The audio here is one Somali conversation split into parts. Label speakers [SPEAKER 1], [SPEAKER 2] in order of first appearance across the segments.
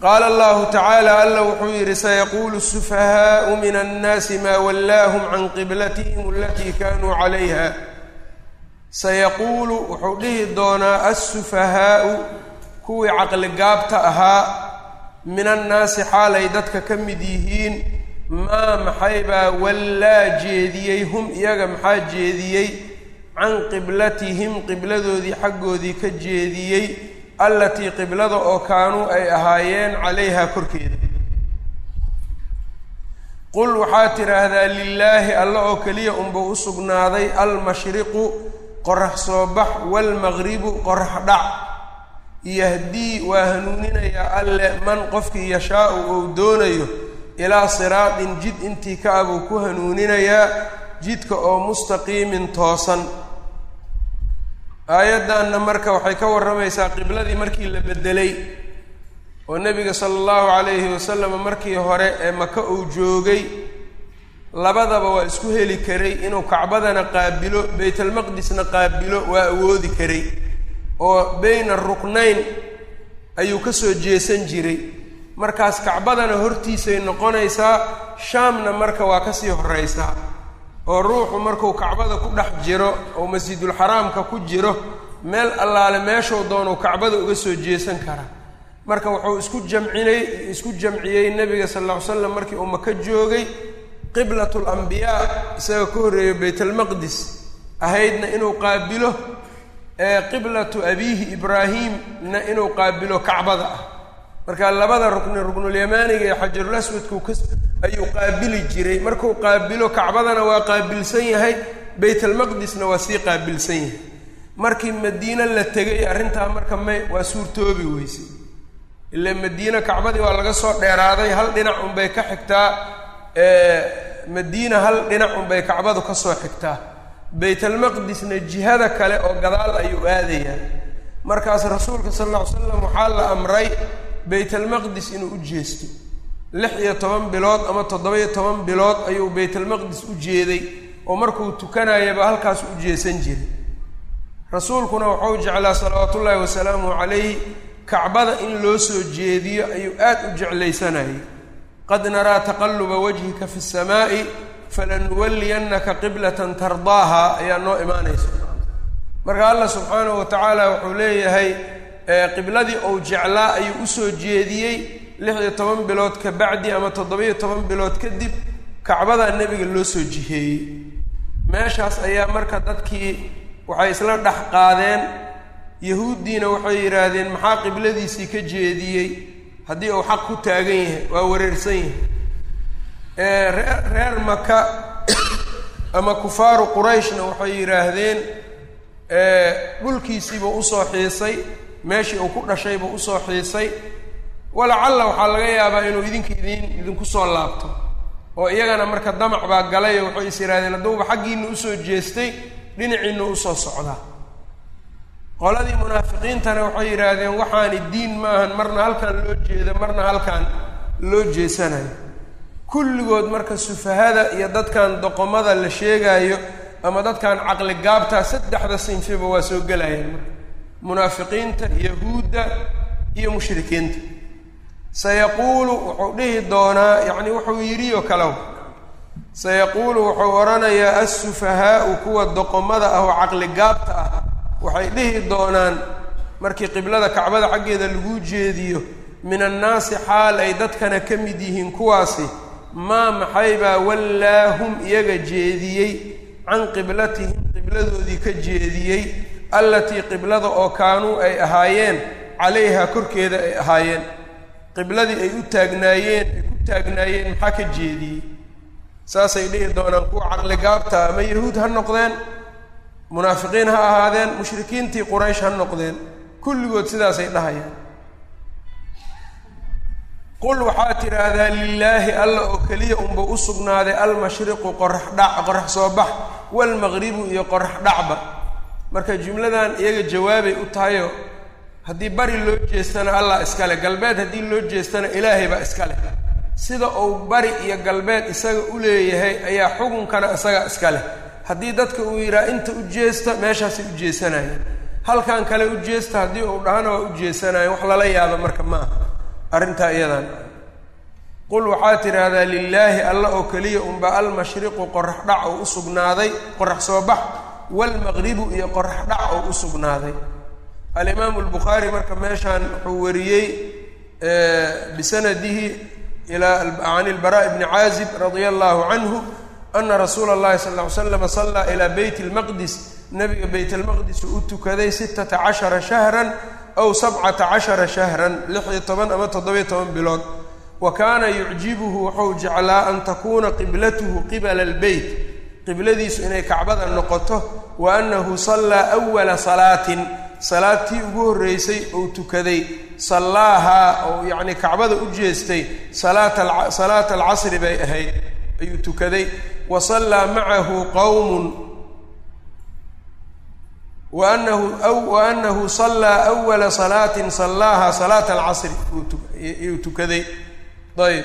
[SPEAKER 1] qaala allahu tacaala alla wuxuu yidhi sayaquulu sufahaau min annaasi maa wallaahum can qiblatihim alatii kaanuu calayha sayaquulu wuxuu dhihi doonaa assufahaau kuwii caqligaabta ahaa min annaasi xaalay dadka ka mid yihiin maa maxaybaa wallaa jeediyey hum iyaga maxaa jeediyey can qiblatihim qibladoodii xaggoodii ka jeediyey allatii qiblada oo kaanuu ay ahaayeen calayhaa korkeeda qul waxaad tidhaahdaa lilaahi alla oo keliya unbuu u sugnaaday almashriqu qorax soo bax waalmaqribu qorax dhac yahdii waa hanuuninayaa alle man qofkii yashaau ou doonayo ilaa siraatin jid intii ka abuu ku hanuuninayaa jidka oo mustaqiimin toosan aayaddanna marka waxay ka warramaysaa qibladii markii la beddelay oo nebiga sala allahu calayhi wasalam markii hore ee maka uu joogay labadaba waa isku heli karay inuu kacbadana qaabilo baytalmaqdisna qaabilo waa awoodi karay oo bayna ruknayn ayuu ka soo jeesan jiray markaas kacbadana hortiisay noqonaysaa shaamna marka waa kasii horraysaa oo ruuxu markuu kacbada ku dhex jiro oo masjidulxaraamka ku jiro meel allaale meeshuu doonuu kacbada uga soo jeesan karaa marka wuxuu isku jamcinay isku jamciyey nebiga sal alla ly slam markii uu maka joogay qiblat lambiyaa isaga ka horreeyo baytalmaqdis ahaydna inuu qaabilo qiblatu abiihi ibraahimna inuu qaabilo kacbada ah marka labada rukni ruknulyamaaniga ee xajarul aswadku ka ayuu qaabili jiray markuu qaabilo kacbadana waa qaabilsan yahay baytalmaqdisna waa sii qaabilsan yahay markii madiine la tegay arrintaa marka may waa suurtoobi weysay ila madiine kacbadii waa laga soo dheeraaday hal dhinac unbay ka xigtaa madiina hal dhinac unbay kacbadu ka soo xigtaa baytalmaqdisna jihada kale oo gadaal ayuu aadayaa markaas rasuulka sal alla ly slam waxaa la amray baytalmaqdis inuu u jeesto lix iyo toban bilood ama toddoba-iyo toban bilood ayuu baytalmaqdis u jeeday oo markuu tukanayaba halkaas u jeesan jiray rasuulkuna wuxuu jeclaa salawaatullaahi wasalaamuhu calayhi kacbada in loo soo jeediyo ayuu aad u jeclaysanayay qad naraa taqalluba wajhika fi samaa'i falanuwalliyannaka qiblatan tardaaha ayaa noo imaanaysa marka allah subxaanahu wa tacaala wuxuu leeyahay qibladii ou jeclaa ayuu usoo jeediyey lix iyo toban bilood ka bacdi ama toddoba-iyo toban bilood kadib kacbadaa nebiga loo soo jiheeyey meeshaas ayaa marka dadkii waxay isla dhex qaadeen yahuuddiina waxay yidhaahdeen maxaa qibladiisii ka jeediyey haddii uu xaq ku taagan yahay waa wareersan yahay reer reer maka ama kufaaru qurayshna waxay yidhaahdeen dhulkiisiibuu usoo xiisay meeshii uu ku dhashaybuu usoo xiisay walacalla waxaa laga yaabaa inuu idinka idin idinku soo laabto oo iyagana marka damac baa galay oo waxay is yidhahdeen hadduuba xaggiina usoo jeestay dhinaciina usoo socdaa qoladii munaafiqiintana waxay yidhaahdeen waxaani diin maahan marna halkan loo jeedo marna halkan loo jeesanayo kulligood marka sufahada iyo dadkan doqomada la sheegaayo ama dadkan caqli gaabtaa saddexda sinfiba waa soo gelayaan marka munaafiqiinta yahuudda iyo mushrikiinta sayaquulu wuxuu dhihi doonaa yacni wuxuu yidhi oo kalew sayaquulu wuxuu odhanayaa assufahaau kuwa doqomada ah oo caqli gaabta ah waxay dhihi doonaan markii qiblada kacbada xaggeeda lagu jeediyo min annaasi xaal ay dadkana ka mid yihiin kuwaasi maa maxaybaa wallaahum iyaga jeediyey can qiblatihim qibladoodii ka jeediyey allatii qiblada oo kaanuu ay ahaayeen calayhaa korkeeda ay ahaayeen qibladii ay u taagnaayeen ay ku taagnaayeen maxaa ka jeediyey saasay dhihi doonaan kuwa caqli gaabta ama yahuud ha noqdeen munaafiqiin ha ahaadeen mushrikiintii quraysh ha noqdeen kulligood sidaasay dhahayaan qul waxaad tidhaahdaa lilaahi alla oo keliya unba u sugnaaday almashriqu qorax dhac qorax soo bax waalmaqribu iyo qorax dhacba marka jumladan iyaga jawaabay u tahayo haddii bari loo jeestana allah iskale galbeed haddii loo jeestana ilaahay baa iskale sida uu bari iyo galbeed isaga u leeyahay ayaa xukunkana isaga iska leh haddii dadka uu yidhaha inta u jeesta meeshaasay u jeesanayeen halkan kale u jeesta haddii uu dhahana waa u jeesanayen wax lala yaabo marka maaha arrintaa iyadan qul waxaa tidhaahdaa lilaahi alla oo keliya unba almashriqu qorax dhac oo u sugnaaday qorax soo bax waalmaqribu iyo qorax dhac oo u sugnaaday alimaamu albukhaari marka meeshaan wuxuu wariyey bisanadihi can ilbaraa bni caazib radia allahu canhu ana rasuula اllahi sal ly slama sallaa ilaa beyt اlmaqdis nabiga beyt almaqdis uu u tukaday sittata cashara shahran aw sabcata cashara shahran lix iyo toban ama toddobiyo toban bilood wa kaana yucjibuhu wuxuu jeclaa an takuuna qiblatuhu qibala albeyt qibladiisu inay kacbada noqoto wa annahu sallaa awala salaatin salaadtii ugu horreysay ou tukaday sallaahaa oo yacnii kacbada u jeestay salaata salaata alcasri bay ahayd ayuu tukaday wa sallaa macahu qowmun wa anahu wa annahu sallaa awala salaatin sallaaha salaata alcasri ayuu tukaday ayb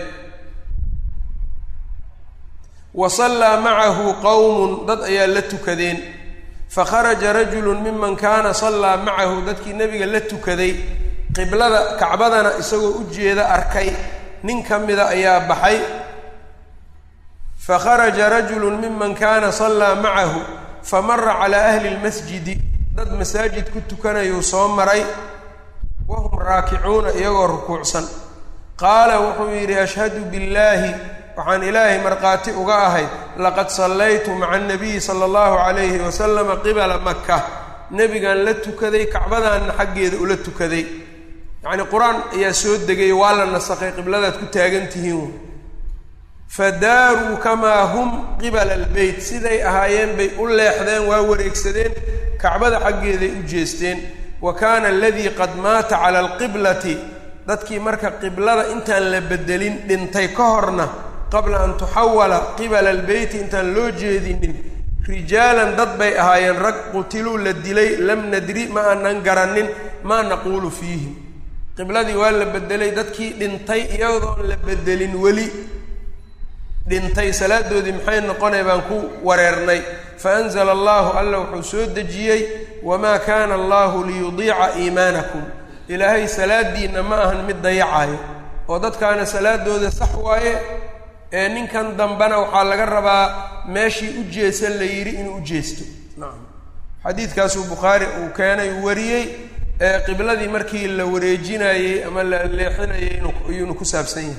[SPEAKER 1] wa sallaa macahu qowmun dad ayaa la tukadeen fakharaja rajulun miman kaana sallaa macahu dadkii nebiga la tukaday qiblada kacbadana isagoo u jeeda arkay nin ka mida ayaa baxay fakharaja rajulun miman kaana sallaa macahu famara calaa ahli lmasjidi dad masaajid ku tukanayuu soo maray wahum raakicuuna iyagoo rukuucsan qaala wuxuu yidhi ashhadu billaahi waxaan ilaahay markhaati uga ahay laqad sallaytu maca anabiyi sala allahu calayhi wasalama qibala maka nebigan la tukaday kacbadaanna xaggeeda ula tukaday yacnii qur-aan ayaa soo degay waa la nasakhay qibladaad ku taagan tihiin fadaaruu kamaa hum qibala albeyt siday ahaayeen bay u leexdeen waa wareegsadeen kacbada xaggeeday u jeesteen wa kaana aladii qad maata cala alqiblati dadkii marka qiblada intaan la bedelin dhintay ka horna qabla an tuxawala qibala albeyti intaan loo jeedinin rijaalan dad bay ahaayeen rag qutiluu la dilay lam nadri ma aanan garanin maa naquulu fiihim qibladii waa la bedelay dadkii dhintay iyadoon la bedelin weli dhintay salaadoodii maxay noqonay baan ku wareernay faanzla allahu alla wuxuu soo dejiyey wamaa kaana allahu liyudiica iimaanakum ilaahay salaadiinna ma ahan mid dayacayo oo dadkaana salaadooda sax waaye ee ninkan dambena waxaa laga rabaa meeshii u jeesan la yidhi inuu u jeesto nacam xadiidkaasuu bukhaari uu keenay uu wariyey ee qibladii markii la wareejinayey ama la leexinayay ayuunu ku saabsan yahay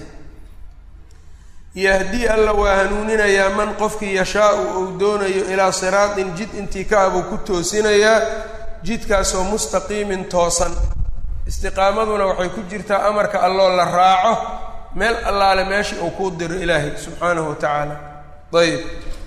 [SPEAKER 1] yahdii alla waa hanuuninayaa man qofkii yashaau uu doonayo ilaa siraatin jid intii ka abuu ku toosinayaa jidkaasoo mustaqiimin toosan istiqaamaduna waxay ku jirtaa amarka alloo la raaco meel allaale meesha uu kuu diro ilaahay subxaanahu wa tacaala ayb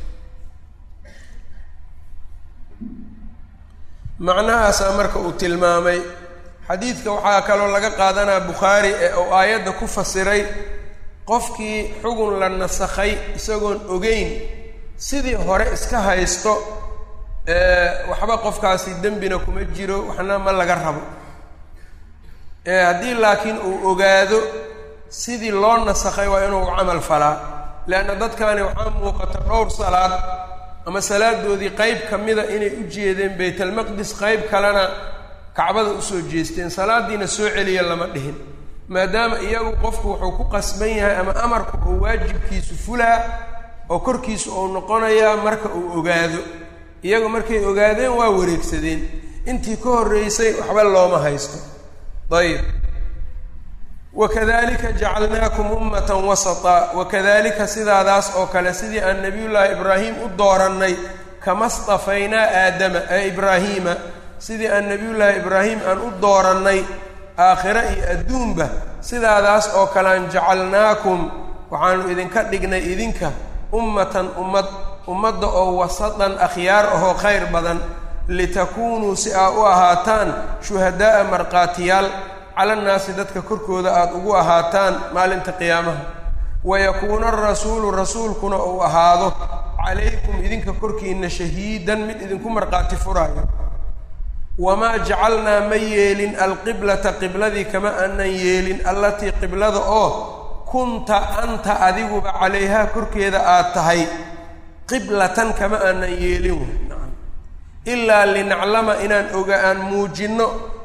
[SPEAKER 1] macnahaasaa marka uu tilmaamay xadiidka waxaa kaloo laga qaadanaa bukhaari ee uu aayadda ku fasiray qofkii xugun la nasakhay isagoon ogeyn sidii hore iska haysto waxba qofkaasi dembina kuma jiro waxna ma laga rabo haddii laakiin uu ogaado sidii loo nasakhay waa inuu camal falaa leanna dadkani waxaa muuqata dhowr salaad ama salaadoodii qeyb ka mida inay u jeedeen baytalmaqdis qeyb kalena kacbada usoo jeesteen salaadiina soo celiya lama dhihin maadaama iyagu qofku wuxuu ku qasban yahay ama amarku uu waajibkiisu fulaa oo korkiisu uu noqonayaa marka uu ogaado iyagu markay ogaadeen waa wareegsadeen intii ka horreysay waxba looma haysto ayib wakadalika jacalnaakum ummatan wasata wakadalika sidaadaas oo kale sidii aan nabiyullaahi ibraahim u doorannay kama stafaynaa aadama ee ibraahiima sidii aan nabiyullaahi ibraahim aan u doorannay aakhiro iyo adduunba sidaadaas oo kalean jacalnaakum waxaanu idinka dhignay idinka ummatan ummad ummadda oo wasatan akhyaar ahoo khayr badan litakuunuu si aa u ahaataan shuhadaa'a markhaatiyaal calannaasi dadka korkooda aada ugu ahaataan maalinta qiyaamaha wayakuuna arasuulu rasuulkuna uu ahaado calaykum idinka korkiinna shahiidan mid idinku markhaati furaayo wamaa jacalnaa ma yeelin alqiblata qibladii kama aanan yeelin allatii qiblada oo kunta anta adiguba calayhaa korkeeda aad tahay qiblatan kama aanan yeelin ilaa linaclama inaan oga aan muujinno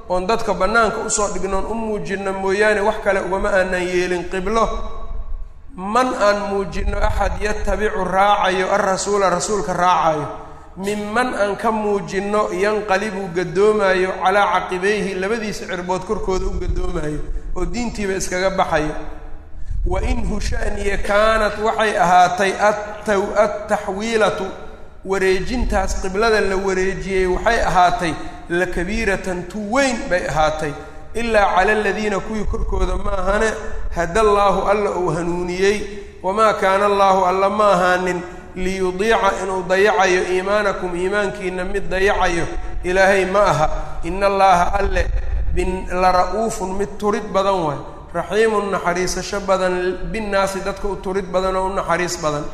[SPEAKER 1] oon dadka bannaanka usoo dhignoon u muujinno mooyaane wax kale ugama aanan yeelin qiblo man aan muujinno axad yatabicu raacayo alrasuula rasuulka raacayo minman aan ka muujinno yanqalibu gadoomaayo calaa caqibayhi labadiisa cirbood korkooda u gadoomaayo oo diintiiba iskaga baxayo wa in hushaniya kaanat waxay ahaatay attaxwiilatu wareejintaas qiblada la wareejiyey waxay ahaatay la kabiiratan tu weyn bay ahaatay ilaa cala aladiina kuwii korkooda ma ahane hada allaahu alla uu hanuuniyey wamaa kaana allaahu alla ma ahaanin liyudiica inuu dayacayo iimaanakum iimaankiina mid dayacayo ilaahay ma aha ina allaaha alle la ra'uufun mid turid badan waay raxiimun naxariisasho badan binnaasi dadka u turid badan oo u naxariis badan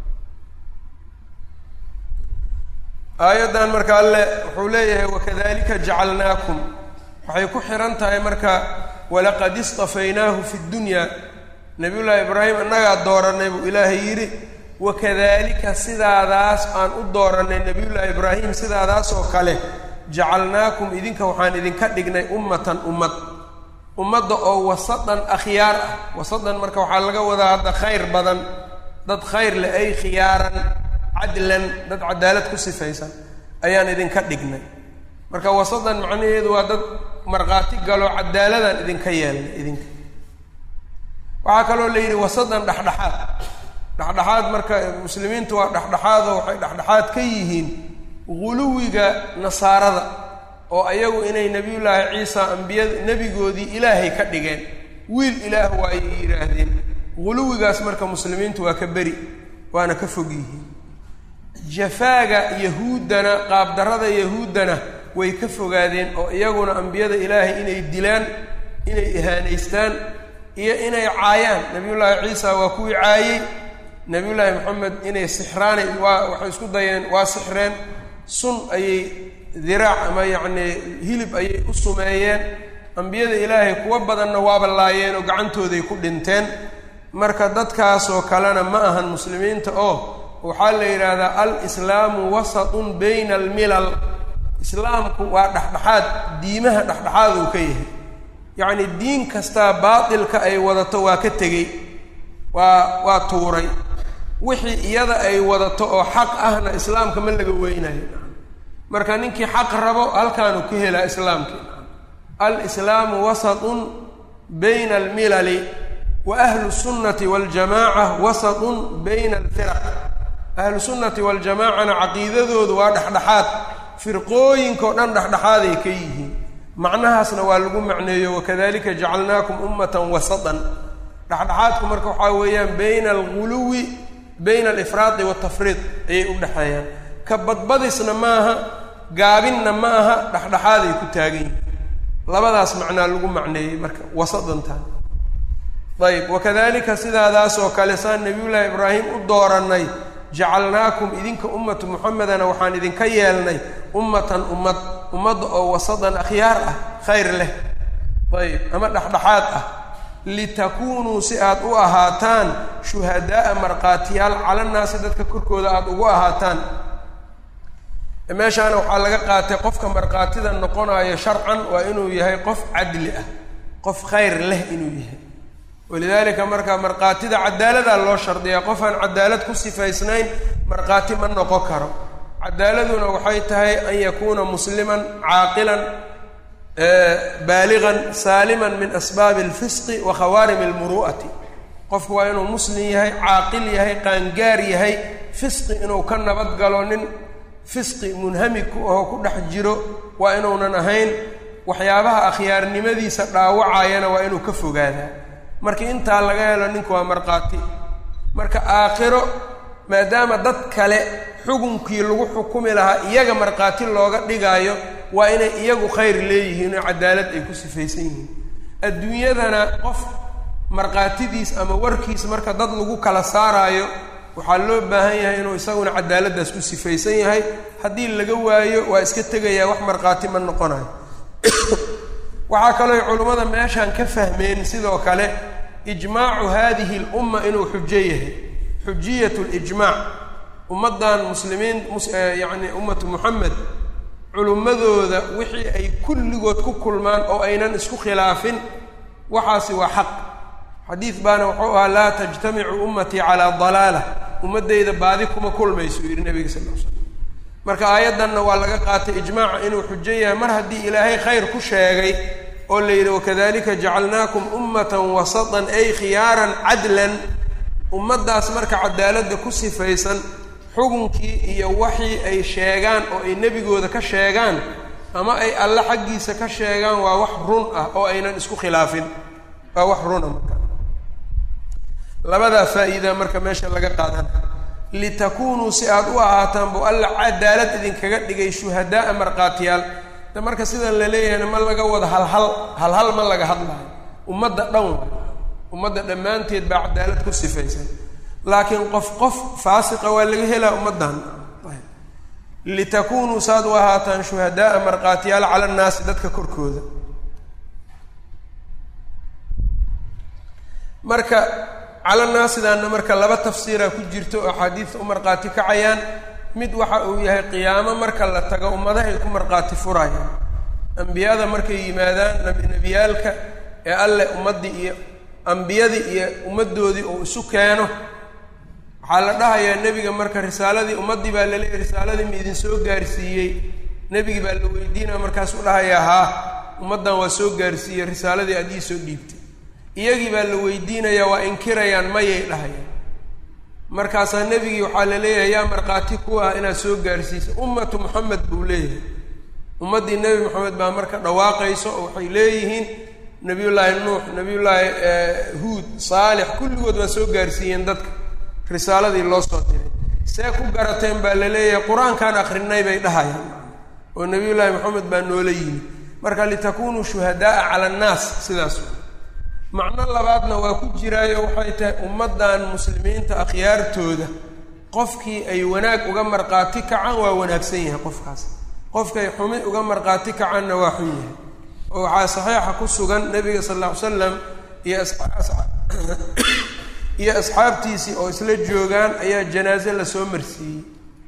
[SPEAKER 1] aayaddan marka alle wuxuu leeyahay wakadalika jacalnaakum waxay ku xihan tahay marka walaqad istafaynaahu fi ddunyaa nabiyullaahi ibraahim annagaa dooranay buu ilaahay yidhi wakadalika sidaadaas aan u doorannay nabiyullaahi ibraahim sidaadaas oo kale jacalnaakum idinka waxaan idinka dhignay ummatan ummad ummadda oo wasadan akhyaar ah wasadan marka waxaa laga wadaa hadda khayr badan dad khayr leh ay khiyaaran cadlan dad cadaalad ku sifaysan ayaan idinka dhignay marka wasadan macnaheedu waa dad markhaati galo cadaaladaan idinka yeelnay idinka waxaa kaloo la yidhi wasadan dhexdhexaad dhexdhexaad marka muslimiintu waa dhexdhexaadoo waxay dhexdhexaad ka yihiin guluwiga nasaarada oo ayagu inay nebiyullaahi ciisa ambiyada nebigoodii ilaahay ka dhigeen wiil ilaah waayay yidhaahdeen guluwigaas marka muslimiintu waa ka beri waana ka fog yihiin jafaaga yahuuddana qaabdarrada yahuuddana way ka fogaadeen oo iyaguna ambiyada ilaahay inay dilaan inay ihaanaystaan iyo inay caayaan nebiyullaahi ciisa waa kuwii caayey nebiyullaahi moxamed inay sixraanay waa waxay isku dayeen waa sixreen sun ayay diraac ama yacnii hilib ayay u sumeeyeen ambiyada ilaahay kuwa badanna waaba laayeen oo gacantooday ku dhinteen marka dadkaasoo kalena ma ahan muslimiinta oo waxaa la yidhaahdaa al-islaamu wasatun bayna almilal islaamku waa dhexdhexaad diimaha dhexdhexaad uu ka yahay yacni diin kastaa baatilka ay wadato waa ka tegey waa waa tuuray wixii iyada ay wadato oo xaq ahna islaamka ma laga weynayo marka ninkii xaq rabo halkaanu ka helaa islaamkii al-islaamu wasatun bayna almilali wa ahlu sunnati waljamaaca wasatun bayna alfiraq ahlu sunnati waljamaacana caqiidadoodu waa dhexdhexaad firqooyinkao dhan dhexdhexaaday ka yihiin macnahaasna waa lagu macneeyo wakadalika jacalnaakum ummatan wasatan dhexdhexaadku marka waxaa weeyaan bayna alguluwi bayna alifraadi waltafriid ayay u dhexeeyaan ka badbadisna maaha gaabinna ma aha dhexdhexaaday ku taagan yihiin labadaas macnaa lagu macneeyey marka wasadantan ayb wakadalika sidaadaas oo kale saan nabiyullaahi ibraahim u doorannay jacalnaakum idinka ummatu muxamedana waxaan idinka yeelnay ummatan ummad ummadda oo wasadan akhyaar ah khayr leh ayb ama dhexdhexaad ah litakuunuu si aad u ahaataan shuhadaa'a markhaatiyaal calannaasi dadka korkooda aada ugu ahaataan meeshaana waxaa laga qaatay qofka markhaatida noqonayo sharcan waa inuu yahay qof cadli ah qof khayr leh inuu yahay walidaalika marka markhaatida cadaaladaa loo shardiyaa qof aan cadaalad ku sifaysnayn markhaati ma noqon karo cadaaladuna waxay tahay an yakuuna musliman caaqilan baaligan saaliman min asbaabi alfisqi wa khawaarim almuru'ati qofku waa inuu muslim yahay caaqil yahay qaangaar yahay fisqi inuu ka nabad galo nin fisqi munhamig ku ahoo ku dhex jiro waa inuunan ahayn waxyaabaha akhyaarnimadiisa dhaawacayana waa inuu ka fogaadaa markii intaa laga helo ninku waa markhaati marka aakhiro maadaama dad kale xukunkii lagu xukumi lahaa iyaga markhaati looga dhigaayo waa inay iyagu khayr leeyihiin oo cadaalad ay ku sifaysan yihiin adduunyadana qof markhaatidiis ama warkiis marka dad lagu kala saaraayo waxaa loo baahan yahay inuu isaguna cadaaladdaas ku sifaysan yahay haddii laga waayo waa iska tegayaa wax markhaati ma noqonayo waxaa kaloo culummada meeshaan ka fahmeen sidoo kale ijmaacu haadihi lumma inuu xujo yahay xujiyat lijmaac ummaddan muslimiin yacni ummatu muxamed culummadooda wixii ay kulligood ku kulmaan oo aynan isku khilaafin waxaasi waa xaq xadiid baana wuxuu ahaa laa tajtamicu ummatii calaa dalaala ummaddayda baadi kuma kulmayso yidhi nabiga sal l slam marka aayaddanna waa laga qaatay ijmaaca inuu xujo yahay mar haddii ilaahay khayr ku sheegay oo la yidhi wakadalika jacalnaakum ummatan wasatan ay khiyaaran cadlan ummaddaas marka cadaaladda ku sifaysan xukunkii iyo waxii ay sheegaan oo ay nebigooda ka sheegaan ama ay alle xaggiisa ka sheegaan waa wax run ah oo aynan isku khilaafin waa wax runa marka labadaa faa'iida marka meesha laga qaadana litakuunuu si aada u ahaataan buu alla cadaalad idinkaga dhigay shuhadaaa markhaatiyaal de marka sidan la leeyahayna ma laga wado halhal halhal ma laga hadlayo ummadda dhan waay ummadda dhammaanteed baa cadaalad ku sifaysan laakiin qof qof faasiqa waa laga helaa ummaddan litakuunuu saad u ahaataan shuhadaaa markhaatiyaal cala annaasi dadka korkooda marka cala naasidaana marka laba tafsiira ku jirto oo axaadiista u markhaati kacayaan mid waxa uu yahay qiyaamo marka la tago ummadahay ku markhaati furayaan ambiyada markay yimaadaan nebiyaalka ee alle ummaddii iyo ambiyadii iyo ummaddoodii uu isu keeno waxaa la dhahayaa nebiga marka risaaladii ummaddii baa laleeyahy risaaladii ma idin soo gaarsiiyey nebigii baa la weydiinaya markaasuu dhahayaa haa ummaddan waa soo gaarsiiyey risaaladii aad ii soo dhiibtay iyagii baa la weydiinayaa waa inkirayaan mayay dhahayaan markaasaa nebigii waxaa la leeyahay yaa markhaati ku ah inaad soo gaarsiisa ummatu moxamed buu leeyahay ummaddii nebi moxamed baa marka dhawaaqayso oo waxay leeyihiin nebiyullaahi nuux nebiyullaahi huud saalix kulligood waa soo gaarsiiyeen dadka risaaladii loo soo diray see ku garateen baa la leeyahay qur-aankaan akrinay bay dhahayaan oo nebiyullaahi moxamed baa noola yimid marka litakunuu shuhadaaa cala annaas sidaas macno labaadna waa ku jiraayo waxay tahay ummaddan muslimiinta akhyaartooda qofkii ay wanaag uga markhaati kacaan waa wanaagsan yahay qofkaas qofkay xumi uga markhaati kacaanna waa xun yahay oo waxaa saxiixa ku sugan nebiga sal alla ly slam iyo iyo asxaabtiisii oo isla joogaan ayaa janaaso lasoo marsiiyey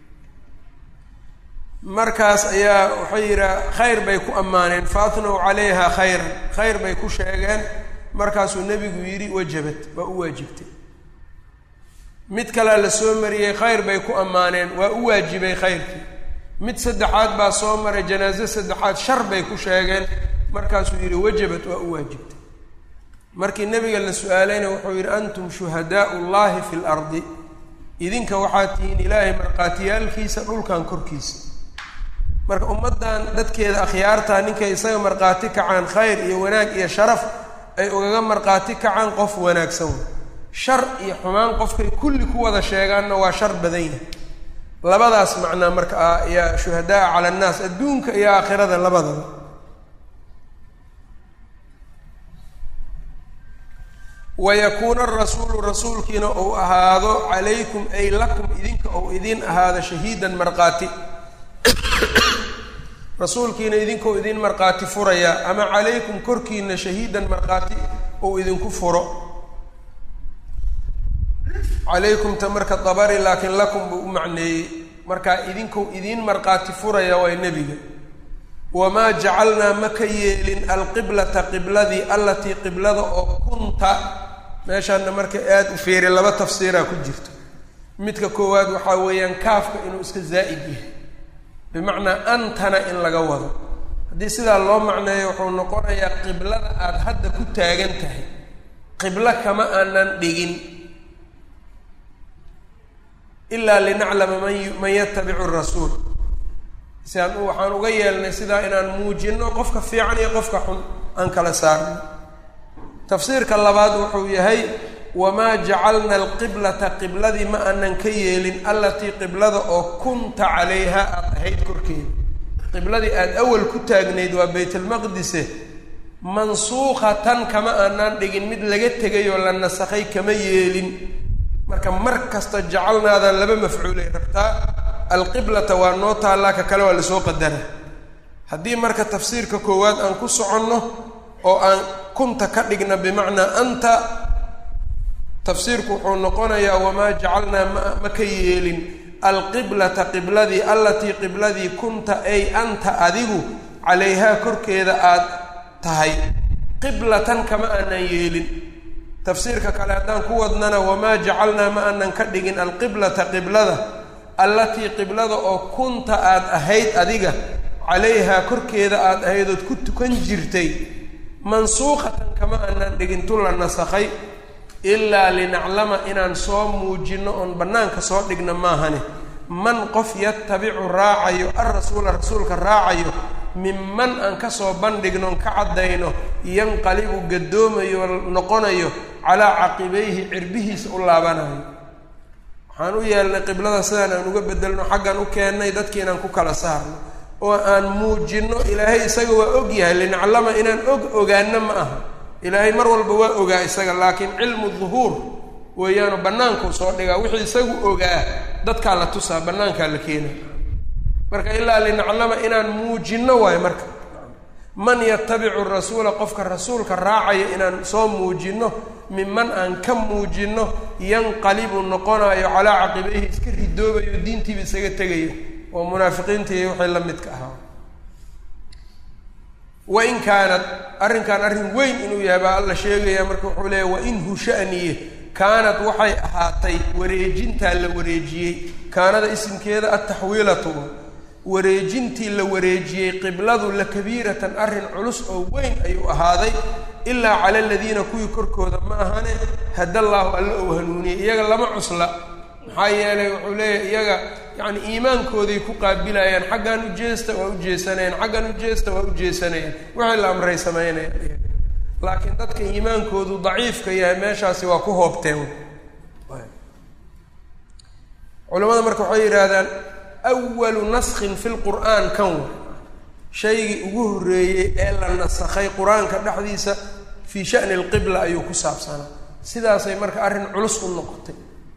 [SPEAKER 1] markaas ayaa waxay yidhaha khayr bay ku ammaaneen faatnow calayha khayran khayr bay ku sheegeen markaasuu nebigu yidhi wajabat waa u waajibtay mid kalea la soo mariyey khayr bay ku ammaaneen waa u waajibay khayrkii mid saddexaad baa soo maray janaaso saddexaad shar bay ku sheegeen markaasuu yidhi wajabat waa u waajibtay markii nebiga la su-aalayna wuxuu yidhi antum shuhadaau llahi fi lardi idinka waxaad tihiin ilaahay markhaatiyaalkiisa dhulkan korkiisa marka ummaddan dadkeeda akhyaartaa ninkay isaga markhaati kacaan khayr iyo wanaag iyo sharaf ay ugaga markhaati kacaan qof wanaagsan shar iyo xumaan qofkay kulli ku wada sheegaanna waa shar badan yahay labadaas macnaa marka ah ayaa shuhadaa cala annaas adduunka iyo aakhirada labadaba wayakuuna arasuulu rasuulkiina ou ahaado calaykum ay lakum idinka ou idiin ahaado shahiidan markhaati rasuulkiina idinkou idin markhaati furaya ama calaykum korkiina shahiidan markhaati ou idinku furo calaykumta marka dabari laakiin lakum buu u macneeyey markaa idinkou idiin markhaati furaya waa nebiga wamaa jacalnaa ma ka yeelin alqiblata qibladii allatii qiblada oo kunta meeshaana marka aada u fiiri laba tafsiiraa ku jirto midka koowaad waxaa weeyaan kaafka inuu iska zaa'id yahay bimacnaa antana in laga wado haddii sidaa loo macneeyo wuxuu noqonayaa qiblada aada hadda ku taagan tahay qiblo kama aanan dhigin ilaa linaclama man man yatabicu rasuul si aan waxaan uga yeelnay sidaa inaan muujino qofka fiican iyo qofka xun aan kala saarno tafsiirka labaad wuxuu yahay wamaa jacalna alqiblata qibladii ma aanan ka yeelin allatii qiblada oo kunta calayha aada ahayd korkeeda qibladii aada awal ku taagnayd waa baytalmaqdise mansuukhatan kama aanaan dhigin mid laga tegay oo la nasakhay kama yeelin marka mar kasta jacalnaada laba mafcuulay rabtaa alqiblata waa noo taallaa ka kale waa lasoo qadara haddii marka tafsiirka koowaad aan ku soconno oo aan kunta ka dhigna bimacnaa anta tafsiirku wuxuu noqonayaa wamaa jacalnaa ma ma ka yeelin alqiblata qibladii allatii qibladii kunta ay anta adigu calayhaa korkeeda aad tahay qiblatan kama aanan yeelin tafsiirka kale haddaan ku wadnana wamaa jacalnaa ma aanan ka dhigin alqiblata qiblada allatii qiblada oo kunta aad ahayd adiga calayhaa korkeeda aad ahayd ood ku tukan jirtay mansuuqatan kama aanan dhigin tu la nasakhay ilaa linaclama inaan soo muujinno oon bannaanka soo dhigna maahane man qof yatabicu raacayo alrasuula rasuulka raacayo minman aan kasoo bandhignoon ka caddayno yanqalibu gadoomayo noqonayo calaa caqibayhi cirbihiisa u laabanayo waxaan u yeelnay qiblada sidaan aan uga bedelno xaggan u keennay dadki inaan ku kala saarno oo aan muujinno ilaahay isaga waa og yahay linaclama inaan og ogaano ma aha ilaahay mar walba waa ogaa isaga laakiin cilmu duhuur weeyaanu bannaankuu soo dhigaa wixii isagu ogaa dadkaa la tusaa bannaankaa la keenay marka ilaa linaclama inaan muujinno waayo marka man yatabicu rasuula qofka rasuulka raacaya inaan soo muujinno minman aan ka muujinno yanqalibu noqonayo calaa caqibayhi iska ridoobayo diintiiba isaga tegayo oo munaafiqiintii waxay la midka ahaa wain kaanad arrinkan arrin weyn inuu yahay baa alla sheegaya marka wuxuu leeya wain hushaniye kaanad waxay ahaatay wareejintaa la wareejiyey kaanada isimkeeda ataxwiilatu wareejintii la wareejiyey qibladu la kabiiratan arrin culus oo weyn ayuu ahaaday ilaa cala aladiina kuwii korkooda ma ahane hadallaahu alla ou hanuuniyey iyaga lama cusla maxaa yeelay wuxuu leeyahay iyaga yacni iimaankooday ku qaabilayaan xaggan u jeesta waa u jeesanayaan xaggan u jeesta waa u jeesanayaan wixii la amray samaynayaan laakiin dadka iimaankoodu daciifka yahay meeshaasi waa ku hoobteen culamada marka waxay yidhaahdaan awalu naskhin fi lqur'aan kan wa shaygii ugu horreeyey ee la nasakhay qur-aanka dhexdiisa fii sha'ni alqibla ayuu ku saabsanaa sidaasay marka arrin culus u noqotay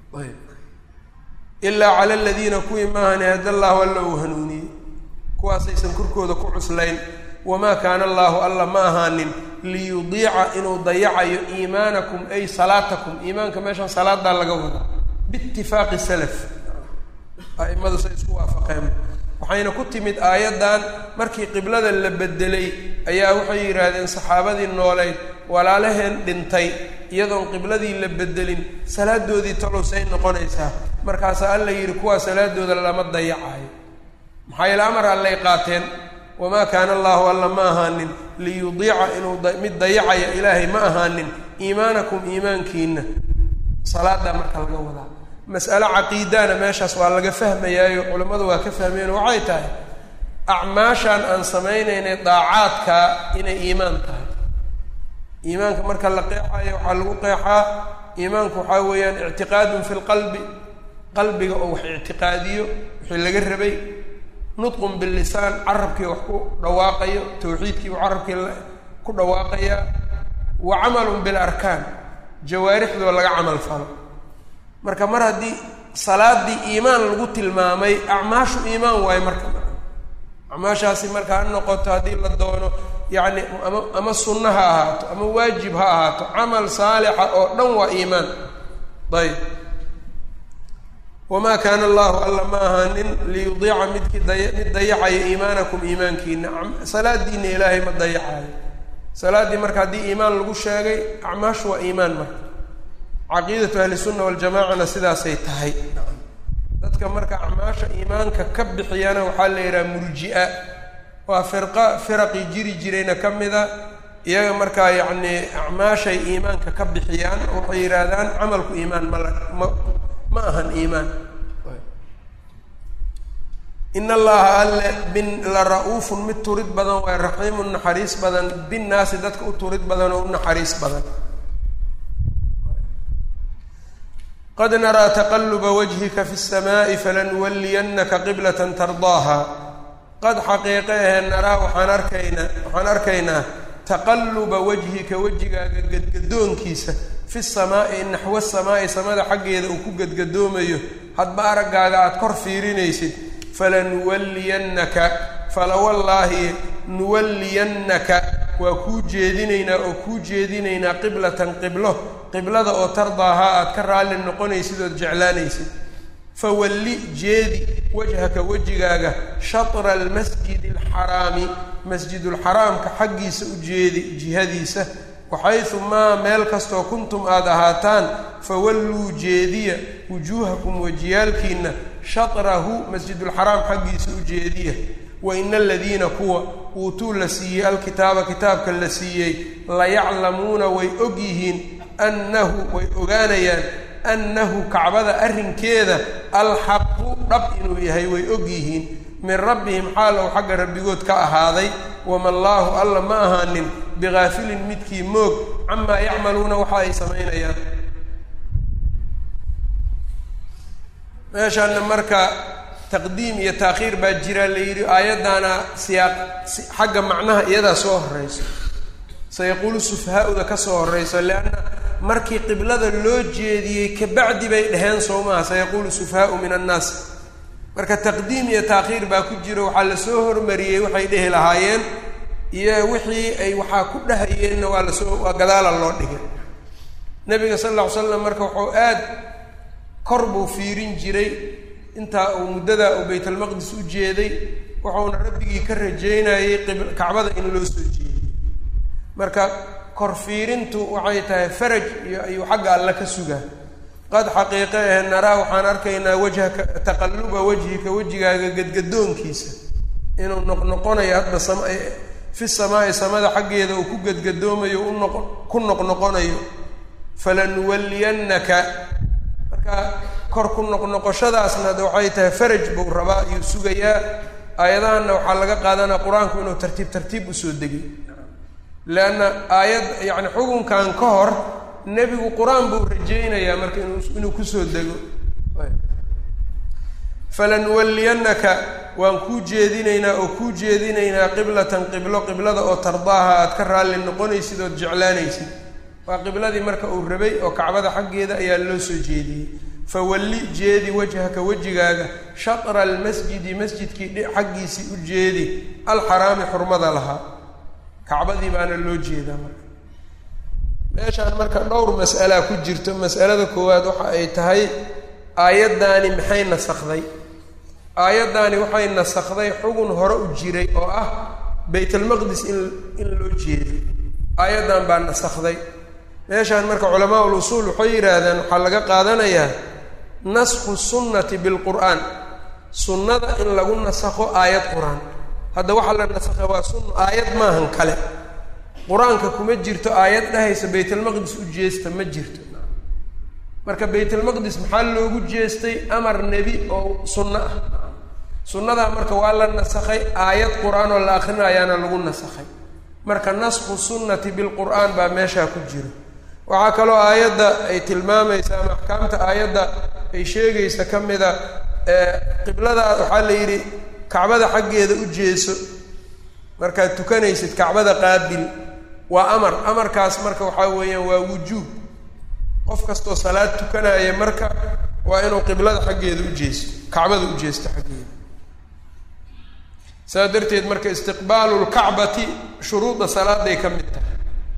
[SPEAKER 1] ilaa cala aladiina kuwii maahane hadallahu alla uu hanuuniyey kuwaasaysan korkooda ku cuslayn wamaa kaana allaahu alla ma ahaanin liyudiica inuu dayacayo iimaanakum ay salaatakum iimaanka meeshan salaadaa laga wadaa biitifaaqi salaf a'imadu say isku waafaqeen waxayna ku timid aayaddan markii qiblada la bedelay ayaa waxay yidhaahdeen saxaabadii nooleyd walaalaheen dhintay iyadoon qibladii la bedelin salaadoodii tolowsay noqonaysaa markaasaa alla yidhi kuwaa salaadooda lama dayacayo maxaa yeele amar allay qaateen wamaa kaana allaahu alla ma ahaanin liyudiica inuu mid dayacaya ilaahay ma ahaanin iimaanakum iimaankiina salaadaa marka laga wadaa mas'alo caqiidana meeshaas waa laga fahmayaayo culammadu waa ka fahmeen waxay tahay acmaashaan aan samaynaynay daacaadkaa inay iimaan tahay iimaanka marka la qeexayo waxaa lagu qeexaa iimaanku waxaa weeyaan ictiqaadun fi lqalbi qalbiga oo wax ictiqaadiyo wixii laga rabay nutqun bilisaan carabkii wax ku dhawaaqayo tawxiidkii uu carabkii ku dhawaaqayaa wa camalun bilarkaan jawaarixdoo laga camal falo marka mar haddii salaadii iimaan lagu tilmaamay acmaashu iimaan waayo marka acmaashaasi marka ha noqoto haddii la doono yacni ama ama sunno ha ahaato ama waajib ha ahaato camal saalixa oo dhan waa iimaan ayb wamaa kaana allahu alla ma ahaanin liyudiica midkii daya mid dayacayo iimaanakum iimaankiina salaadiina ilaahay ma dayacayo salaaddii marka haddii iimaan lagu sheegay acmaashu waa iimaan marka caqiidatu ahlisunna waljamacana sidaasay tahay dadka marka acmaasha iimaanka ka bixiyana waxaa la yidhaha murji-a waa firqa firaqii jiri jirayna ka mida iyaga markaa yacni acmaashay iimaanka ka bixiyaan waxay yidhaahdaan camalku iimaan ma la ma ma ahan iimaan in allaha alle bin la ra-uufun mid turid badan waay raxiimun naxariis badan binnaasi dadka u turid badan oo u naxariis badan qad naraa taqaluba wajhika fi الsamaaءi falanuwaliyannaka qiblata tardaaha qad xaqiiqe ahe naraa waxaan arkaynaa waxaan arkaynaa taqaluba wajhika wejigaaga gadgadoonkiisa fi samaa'i naxwa samaa'i samada xaggeeda uu ku gadgadoomayo hadba araggaaga aada kor fiirinaysid falanuwalliyannaka falawallaahi nuwalliyannaka waa kuu jeedinaynaa oo kuu jeedinaynaa qiblatan qiblo qiblada oo tardaahaa aad ka raalli noqonaysid ood jeclaanaysid fawalli jeedi wajhaka wejigaaga shatra almasjidi alxaraami masjidulxaraamka xaggiisa u jeedi jihadiisa waxaysu maa meel kastoo kuntum aada ahaataan fawalluu jeediya wujuuhakum wejiyaalkiinna shatrahu masjidulxaraam xaggiisa u jeediya wa ina aladiina kuwa uutuu la siiyey alkitaaba kitaabka la siiyey layaclamuuna way og yihiin annahu way ogaanayaan annahu kacbada arrinkeeda alxaqu dhab inuu yahay way og yihiin min rabbihim xaal ou xagga rabbigood ka ahaaday wama allaahu alla ma ahaanin bigaafilin midkii moog camaa yacmaluuna waxa ay samaynayaan meeshaana marka taqdiim iyo taakhiir baa jira la yidhi aayaddaana siyaaq xagga macnaha iyadaa soo horreyso sayaquulu sufahaa-uda ka soo horreyso leanna markii qiblada loo jeediyey kabacdi bay dheheen soo maaha sayaquulu sufahaau min annaas marka taqdiim iyo taakhiir baa ku jiro waxaa lasoo hormariyey waxay dhehi lahaayeen iyo wixii ay waxaa ku dhahayeenna waa lasoo waa gadaala loo dhigay nabiga sal alla ly slam marka wuxuu aad kor buu fiirin jiray intaa uu muddadaa uu baytalmaqdis u jeeday wuxuuna rabbigii ka rajeynayey kacbada in loo soo jeediyey marka kor fiirintu waxay tahay faraj iyo ayuu xagga alle ka sugaa qad xaqiiqe ahe naraa waxaan arkaynaa wajhaka taqalluba wajhika wejigaaga gadgadoonkiisa inuu noqnoqonayo hadba sama fi samaai samada xaggeeda uu ku gadgadoomayo unoq ku noqnoqonayo falanuwalliyannaka marka kor ku noqnoqoshadaasna waxay tahay faraj buu rabaa ayuu sugayaa aayadahanna waxaa laga qaadanaya qur-aanku inuu tartiib tartiib usoo degay leanna aayad yacni xukunkan ka hor nebigu qur-aan buu rajaynayaa marka inuu inuu kusoo dego falanuwalliyannaka waan kuu jeedinaynaa oo kuu jeedinaynaa qiblatan qiblo qiblada oo tardaaha aad ka raalli noqonaysid ood jeclaanaysid waa qibladii marka uu rabay oo kacbada xaggeeda ayaa loo soo jeediyey fawalli jeedi wajhaka wejigaaga shatra almasjidi masjidkii xaggiisii u jeedi alxaraami xurmada lahaa kacbadii baana loo jeedaa marka meeshaan marka dhowr mas'alaa ku jirto mas'alada koowaad waxa ay tahay aayaddaani maxay nasakday aayaddaani waxay nasakday xugun hore u jiray oo ah baytalmaqdis in in loo jeedo aayaddan baa nasakday meeshaan marka culamaa ul usuul waxay yidhaahdaan waxaa laga qaadanayaa naskhu sunnati bilqur'aan sunnada in lagu nasakho aayad qur-aan hadda waxaa la nasakha waa sunna aayad maahan kale qur-aanka kuma jirto aayad dhahaysa baytalmaqdis u jeesta ma jirto marka baytalmaqdis maxaa loogu jeestay amar nebi oo sunno ah sunnadaa marka waa la nasakhay aayad qur-aan oo la akrinayaana lagu nasakhay marka naskhu sunnati bilqur'aan baa meeshaa ku jiro waxaa kaloo aayadda ay tilmaamaysa ama axkaamta aayadda ay sheegaysa ka mida qiblada waxaa la yidhi kacbada xaggeeda u jeeso markaad tukanaysid kacbada qaabil waa amar amarkaas marka waxaa weeyaan waa wujuub qof kastoo salaad tukanaya marka waa inuu qiblada xaggeeda u jeesto kacbada u jeesto xaggeeda saas darteed marka istiqbaalu lkacbati shuruudda salaaday ka mid tahay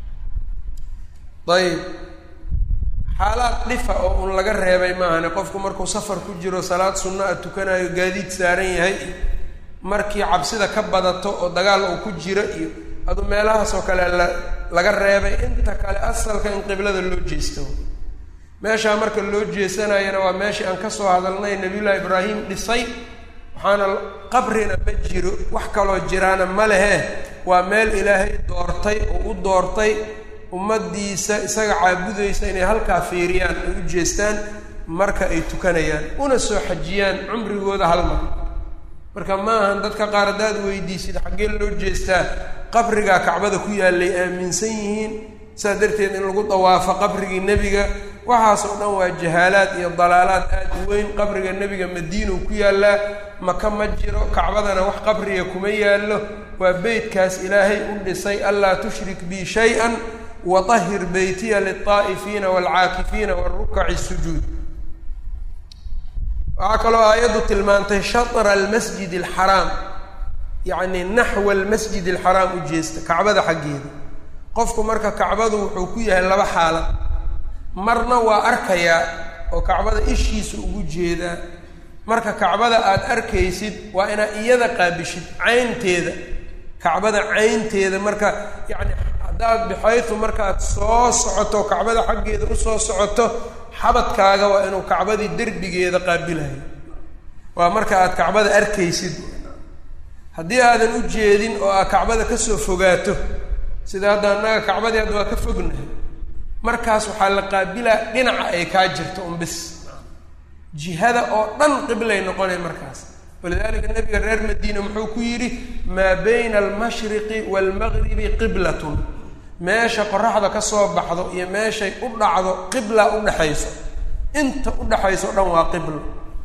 [SPEAKER 1] ayib xaalaad dhifa oo un laga reebay maahane qofku markuu safar ku jiro salaad sunno a tukanayo gaadiid saaran yahay iyo markii cabsida ka badato oo dagaal uu ku jiro iyo adu meelahaas oo kale la laga reebay inta kale asalka in qiblada loo jeesto meeshaa marka loo jeesanayana waa meeshii aan kasoo hadalnay nabiyullaahi ibraahim dhisay waxaana qabrina ma jiro wax kaloo jiraana ma lehe waa meel ilaahay doortay oo u doortay ummaddiisa isaga caabudaysa inay halkaa fiiriyaan ay u jeestaan marka ay tukanayaan una soo xajiyaan cumrigooda hal mar marka ma ahan dadka qaar haddaad weydiisid xaggee loo jeestaa qabrigaa kacbada ku yaallay aaminsan yihiin saas darteed in lagu dawaafo qabrigii nebiga waxaas oo dhan waa jahaalaad iyo dalaalaad aad u weyn qabriga nebiga madiinuu ku yaallaa maka ma jiro kacbadana wax qabriga kuma yaallo waa beytkaas ilaahay u dhisay anlaa tushrik bi shay-an watahir beytiya lilطaa'ifiina waalcaakifiina warukaci sujuud waxaa kaloo aayaddu tilmaantay shatra almasjid alxaraam yacni naxwa almasjid alxaraam u jeesta kacbada xaggeeda qofku marka kacbadu wuxuu ku yahay laba xaalad marna waa arkayaa oo kacbada ishiisa ugu jeedaa marka kacbada aada arkaysid waa inaad iyada qaabishid caynteeda kacbada caynteeda marka yacni haddaad bixaytu markaad soo socoto kacbada xaggeeda usoo socoto xabadkaaga waa inuu kacbadii derbigeeda qaabilayo waa marka aad kacbada arkaysid haddii aadan u jeedin oo aad kacbada kasoo fogaato sida hadda annaga kacbadii hadda waa ka fognahay markaas waxaa la qaabilaa dhinaca ay kaa jirto un bis jihada oo dhan qiblay noqonay markaas walidalika nabiga reer madiina muxuu ku yidhi maa bayna almashriqi waalmagribi qiblatun meesha qoraxda ka soo baxdo iyo meeshay u dhacdo qibla udhexayso inta udhexayso o dhan waa qiblo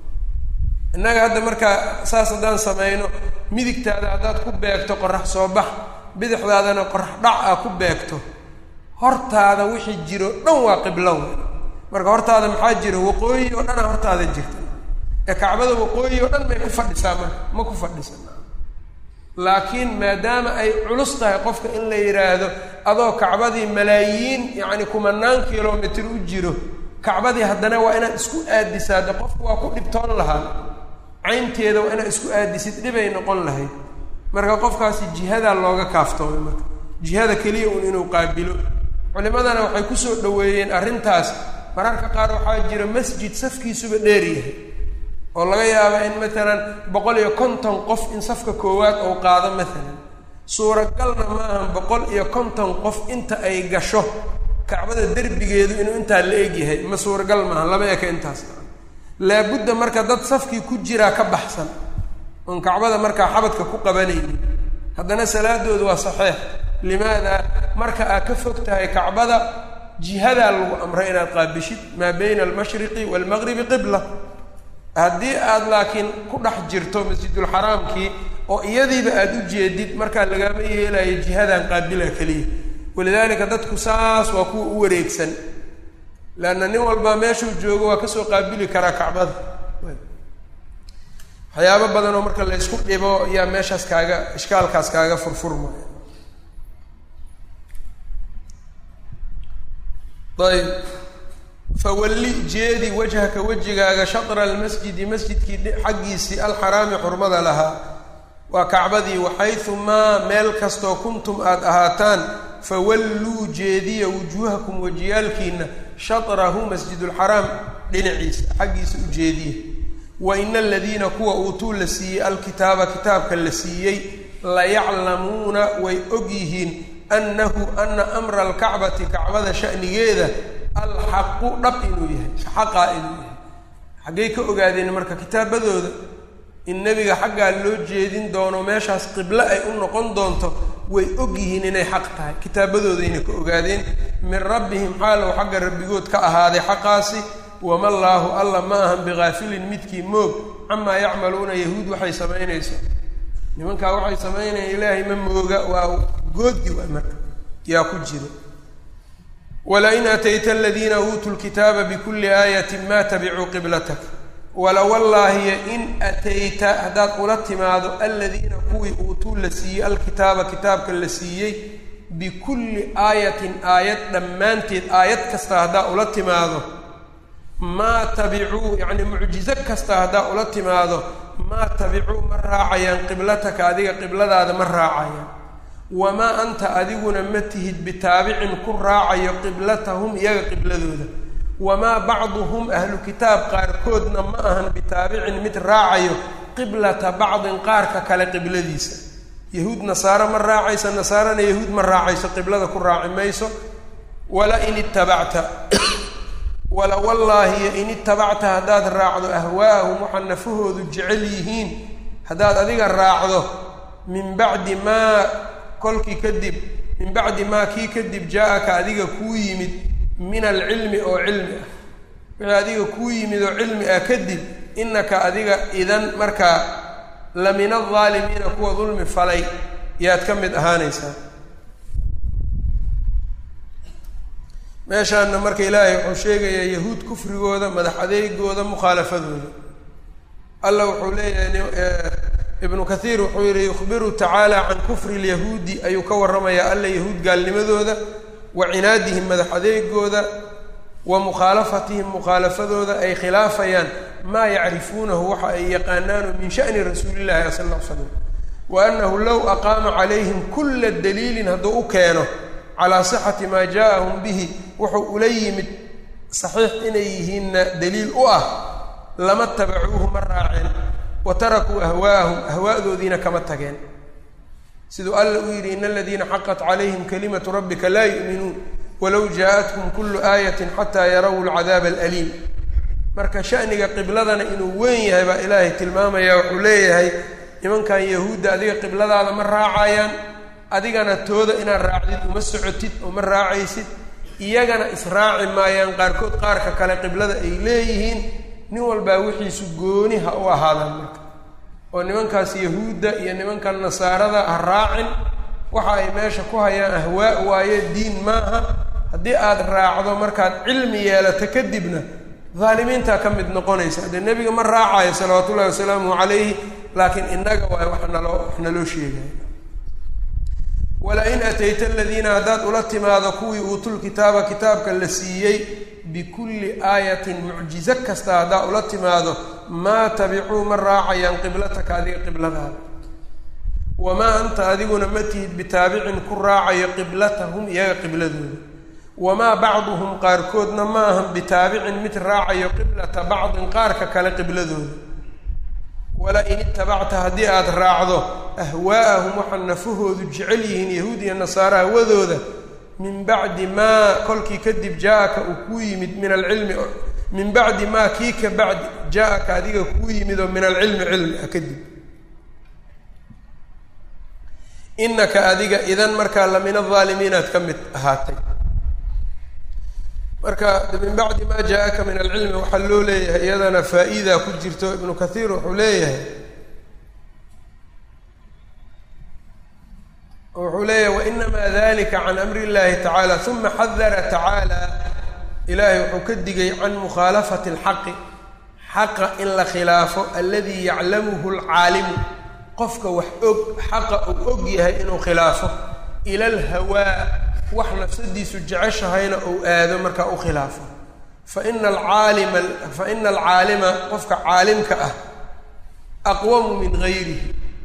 [SPEAKER 1] innaga hadda markaa saas haddaan samayno midigtaada haddaad ku beegto qorax soo bax bidixdaadana qorax dhac ah ku beegto hortaada wixii jiro dhan waa qiblo marka hortaada maxaa jira waqooyi oo dhana hortaada jirta ee kacbada waqooyi oo dhan may ku fadhisaa marka ma ku fadhisa laakiin maadaama ay culus tahay qofka in la yidhaahdo adoo kacbadii malaayiin yacni kumanaan kilomitr u jiro kacbadii haddana waa inaad isku aadisaa de qofku waa ku dhibtoon lahaa caynteeda waa inaad isku aadisid dhibay noqon lahayd marka qofkaasi jihadaa looga kaaftoomay marka jihada keliya un inuu qaabilo culimadana waxay kusoo dhaweeyeen arrintaas mararka qaar waxaa jira masjid safkiisuba dheer yahay oo laga yaaba in matalan boqol iyo konton qof in safka koowaad ou qaado maalan suuragalna ma ahan boqol iyo konton qof inta ay gasho kacbada derbigeedu inuu intaa la eg yahay ma suuragal maaha lama eka intaas laabudda marka dad safkii ku jiraa ka baxsan oon kacbada markaa xabadka ku qabanaynin haddana salaadoodu waa saxiix limaada marka aad ka fog tahay kacbada jihadaa lagu amray inaad qaabishid maa bayna almashriqi waalmaqribi qibla haddii aada laakiin ku dhex jirto masjidulxaraamkii oo iyadiiba aada u jeedid markaa lagama yeelayo jihadan qaabila keliya walidaalika dadku saas waa kuwa u wareegsan leanna nin walba meeshuu joogo waa kasoo qaabili karaa kacbada waxyaabo badan oo marka laysku dhibo ayaa meeshaas kaaga ishkaalkaas kaaga furfurmaya ayb fawalli jeedi wajhaka wejigaaga shatra almasjidi masjidkii xaggiisii alxaraami xurmada lahaa waa kacbadii waxaysu maa meel kastoo kuntum aada ahaataan fawalluu jeediya wujuuhakum wejiyaalkiina shatrahu masjidulxaraam dhinaciisa xaggiisa u jeediya wa ina aladiina kuwa uutuu la siiyey alkitaaba kitaabka la siiyey layaclamuuna way og yihiin annahu ana amra alkacbati kacbada shanigeeda alxaqu dhab inuu yahay xaqaa inuu yahay xaggay ka ogaadeen marka kitaabadooda in nebiga xaggaa loo jeedin doono meeshaas qiblo ay u noqon doonto way og yihiin inay xaq tahay kitaabadoodayna ka ogaadeen min rabbihim xaalow xagga rabbigood ka ahaaday xaqaasi wama llaahu alla ma ahan bigaafilin midkii moog camaa yacmaluuna yahuud waxay samaynayso nimankaa waxay samaynayaan ilaahay ma mooga waa goodi waa marka yaa ku jiro wlain atayta aladiina uutuu lkitaaba bikuli aayatin ma tabicuu qiblatak wala wallaahiya in atayta haddaad ula timaado aladiina kuwii uutuu la siiyey alkitaaba kitaabka la siiyey bikulli aayatin aayad dhammaanteed aayad kasta haddaa ula timaado maa tabicuu yacni mucjizo kasta haddaa ula timaado maa tabicuu ma raacayaan qiblataka adiga qibladaada ma raacayaan wamaa anta adiguna ma tihid bitaabicin ku raacayo qiblatahum iyaga qibladooda wamaa bacduhum ahlu kitaab qaarkoodna ma ahan bitaabicin mid raacayo qiblata bacdin qaarka kale qibladiisa yahuud nasaaro ma raacayso nasaarana yahuud ma raacayso qiblada ku raaci mayso wala in itabacta wala wallaahi in itabacta haddaad raacdo ahwaa'ahum waxaa nafahoodu jecel yihiin haddaad adiga raacdo min bacdi maa kolkii kadib min bacdi maa kii kadib jaa-aka adiga kuu yimid min alcilmi oo cilmi ah wixii adiga kuu yimid oo cilmi ah kadib innaka adiga idan markaa la min aldaalimiina kuwa dulmi falay yaad ka mid ahaanaysaa meeshaana marka ilaahay wuxuu sheegayaa yahuud kufrigooda madax adeegooda mukhaalafadooda alla wuxuu leeyahay ibnu kathiir wuxuu yihi yukhbiru tacaala can kufri lyahuudi ayuu ka warramayaa alla yahuud gaalnimadooda wa cinaadihim madax adeegooda wa mukhaalafatihim mukhaalafadooda ay khilaafayaan maa yacrifuunahu waxa ay yaqaanaano min sha'ni rasuulillahi sal ll ly slam wa annahu low aqaama calayhim kulla daliilin hadduu u keeno calaa sixati maa jaaahum bihi wuxuu ula yimid saxiix inay yihiinna daliil u ah lama tabacuuhu ma raaceen wa tarakuu ahwaa'ahum ahwa'doodiina kama tageen siduu alla u yidhi ina aladiina xaqat calayhim kalimatu rabbika laa yu'minuun walow jaa-atkum kullu aayatin xataa yarawu alcadaaba alaliim marka sha'niga qibladana inuu weyn yahay baa ilaahay tilmaamaya wuxuu leeyahay nimankan yahuudda adiga qibladaada ma raacayaan adigana tooda inaad raacdid uma socotid oo ma raacaysid iyagana israaci maayaan qaarkood qaarka kale qiblada ay leeyihiin nin walbaa wixiisu gooni ha u ahaadaan marka oo nimankaas yahuudda iyo nimankan nasaarada ha raacin waxa ay meesha ku hayaan ahwaa waaye diin maaha haddii aada raacdo markaad cilmi yeelato kadibna daalimiintaa ka mid noqonaysa dee nebiga ma raacayo salawaatu ullahi wasalaamu calayhi laakiin innaga waay wax naloo wax naloo sheegaya wala-in atayta aladiina haddaad ula timaado kuwii uutul kitaaba kitaabka la siiyey bikulli aayatin mucjizo kasta haddaad ula timaado maa tabicuu ma raacayaan qiblataka adiga qibladaada wamaa anta adiguna ma tihid bitaabicin ku raacayo qiblatahum iyaga qibladooda wamaa bacduhum qaarkoodna ma ahan bitaabicin mid raacayo qiblata bacdin qaarka kale qibladooda wala in itabacta haddii aada raacdo ahwaa'ahum waxaa nafahoodu jecel yihiin yahuud iyo nasaare hawadooda min bacdi maa kolkii kadib jaa-aka uu kuu yimid min alcilmi min bacdi maa kii ka bacdi jaa-aka adiga kuu yimid oo min alcilmi cilmi ah kadib inaka adiga idan markaa la min alaalimiinaad ka mid ahaatay marka min bacdi maa jaa-aka min alcilmi waxaa loo leeyahay iyadana faa-iida ku jirto ibnu kathiir wuxuu leeyahay wuxuu leeyahay wainamaa dalika can amri اllahi tacaala uma xadara tacaala ilaahay wuxuu ka digay can mukhaalafati اlxaqi xaqa in la khilaafo aladii yaclamuhu lcaalimu qofka wax og xaqa uu og yahay inuu khilaafo ila alhawaa wax nafsadiisu jeceshahayna uu aado markaa u khilaafo faina alcaalima faina alcaalima qofka caalimka ah aqwamu min gayrihi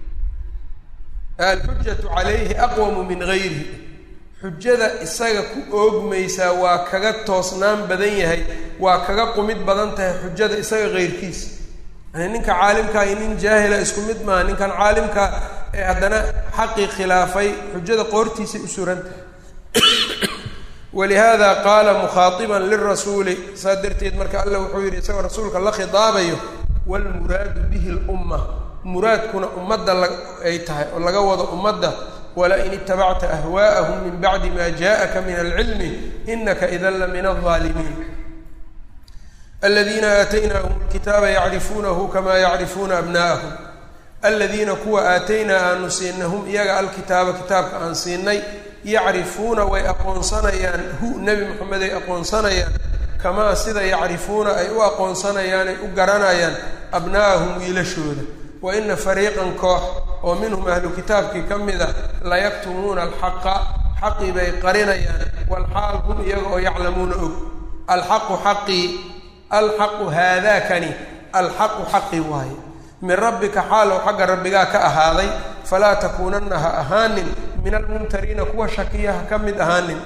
[SPEAKER 1] alxujatu calayhi aqwamu min gayrihi xujada isaga ku oogmaysaa waa kaga toosnaan badan yahay waa kaga qumid badan tahay xujada isaga keyrkiisa yani ninka caalimkaa iyo nin jaahila isku mid maaha ninkan caalimka ee haddana xaqii khilaafay xujada qoortiisay u suran tahay walihada qaala mukhaaiban lirasuuli saa darteed marka alla wuxuu yidhi isagoo rasuulka la khidaabayo wlmuraadu bihi lumma muraadkuna ummadda ay tahay oo laga wado ummadda wala in itabacta ahwaa'ahum min bacdi ma jaءaka min alcilmi inaka idan la min alظaalimiin aladiina aataynaahum lkitaaba yacrifuunahu kama yacrifuuna abna'ahum aladiina kuwa aataynaa aanu siinay hum iyaga alkitaaba kitaabka aan siinay yacrifuuna way aqoonsanayaan hu nebi moxamed ay aqoonsanayaan kamaa sida yacrifuuna ay u aqoonsanayaan ay u garanayaan abna'ahum wiilashooda wa ina fariiqan koox oo minhum ahlu kitaabkii ka mid a layaktumuuna alxaqa xaqii bay qarinayaan walxaal hum iyaga oo yaclamuuna og alxaqu xaqii alxaqu haadaakani alxaqu xaqi waaye min rabbika xaalow xagga rabbigaa ka ahaaday falaa takuunanna ha ahaanin min almumtariina kuwa shakiya ha ka mid ahaanin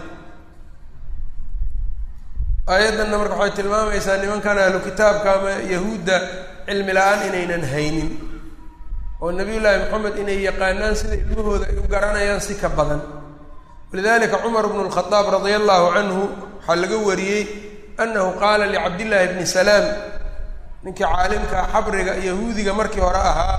[SPEAKER 1] aayaddanna marka waxay tilmaamaysaa nimankan ahlu kitaabka ama yahuudda cilmi la-aan inaynan haynin oo nabiy llaahi moxamed inay yaqaanaan sida ilmahooda ay u garanayaan si ka badan walidalika cumar bnu lkhadaab radia allahu canhu waxaa laga wariyey annahu qaala licabdillaahi bni salaam ninkii caalimka xabriga yahuudiga markii hore ahaa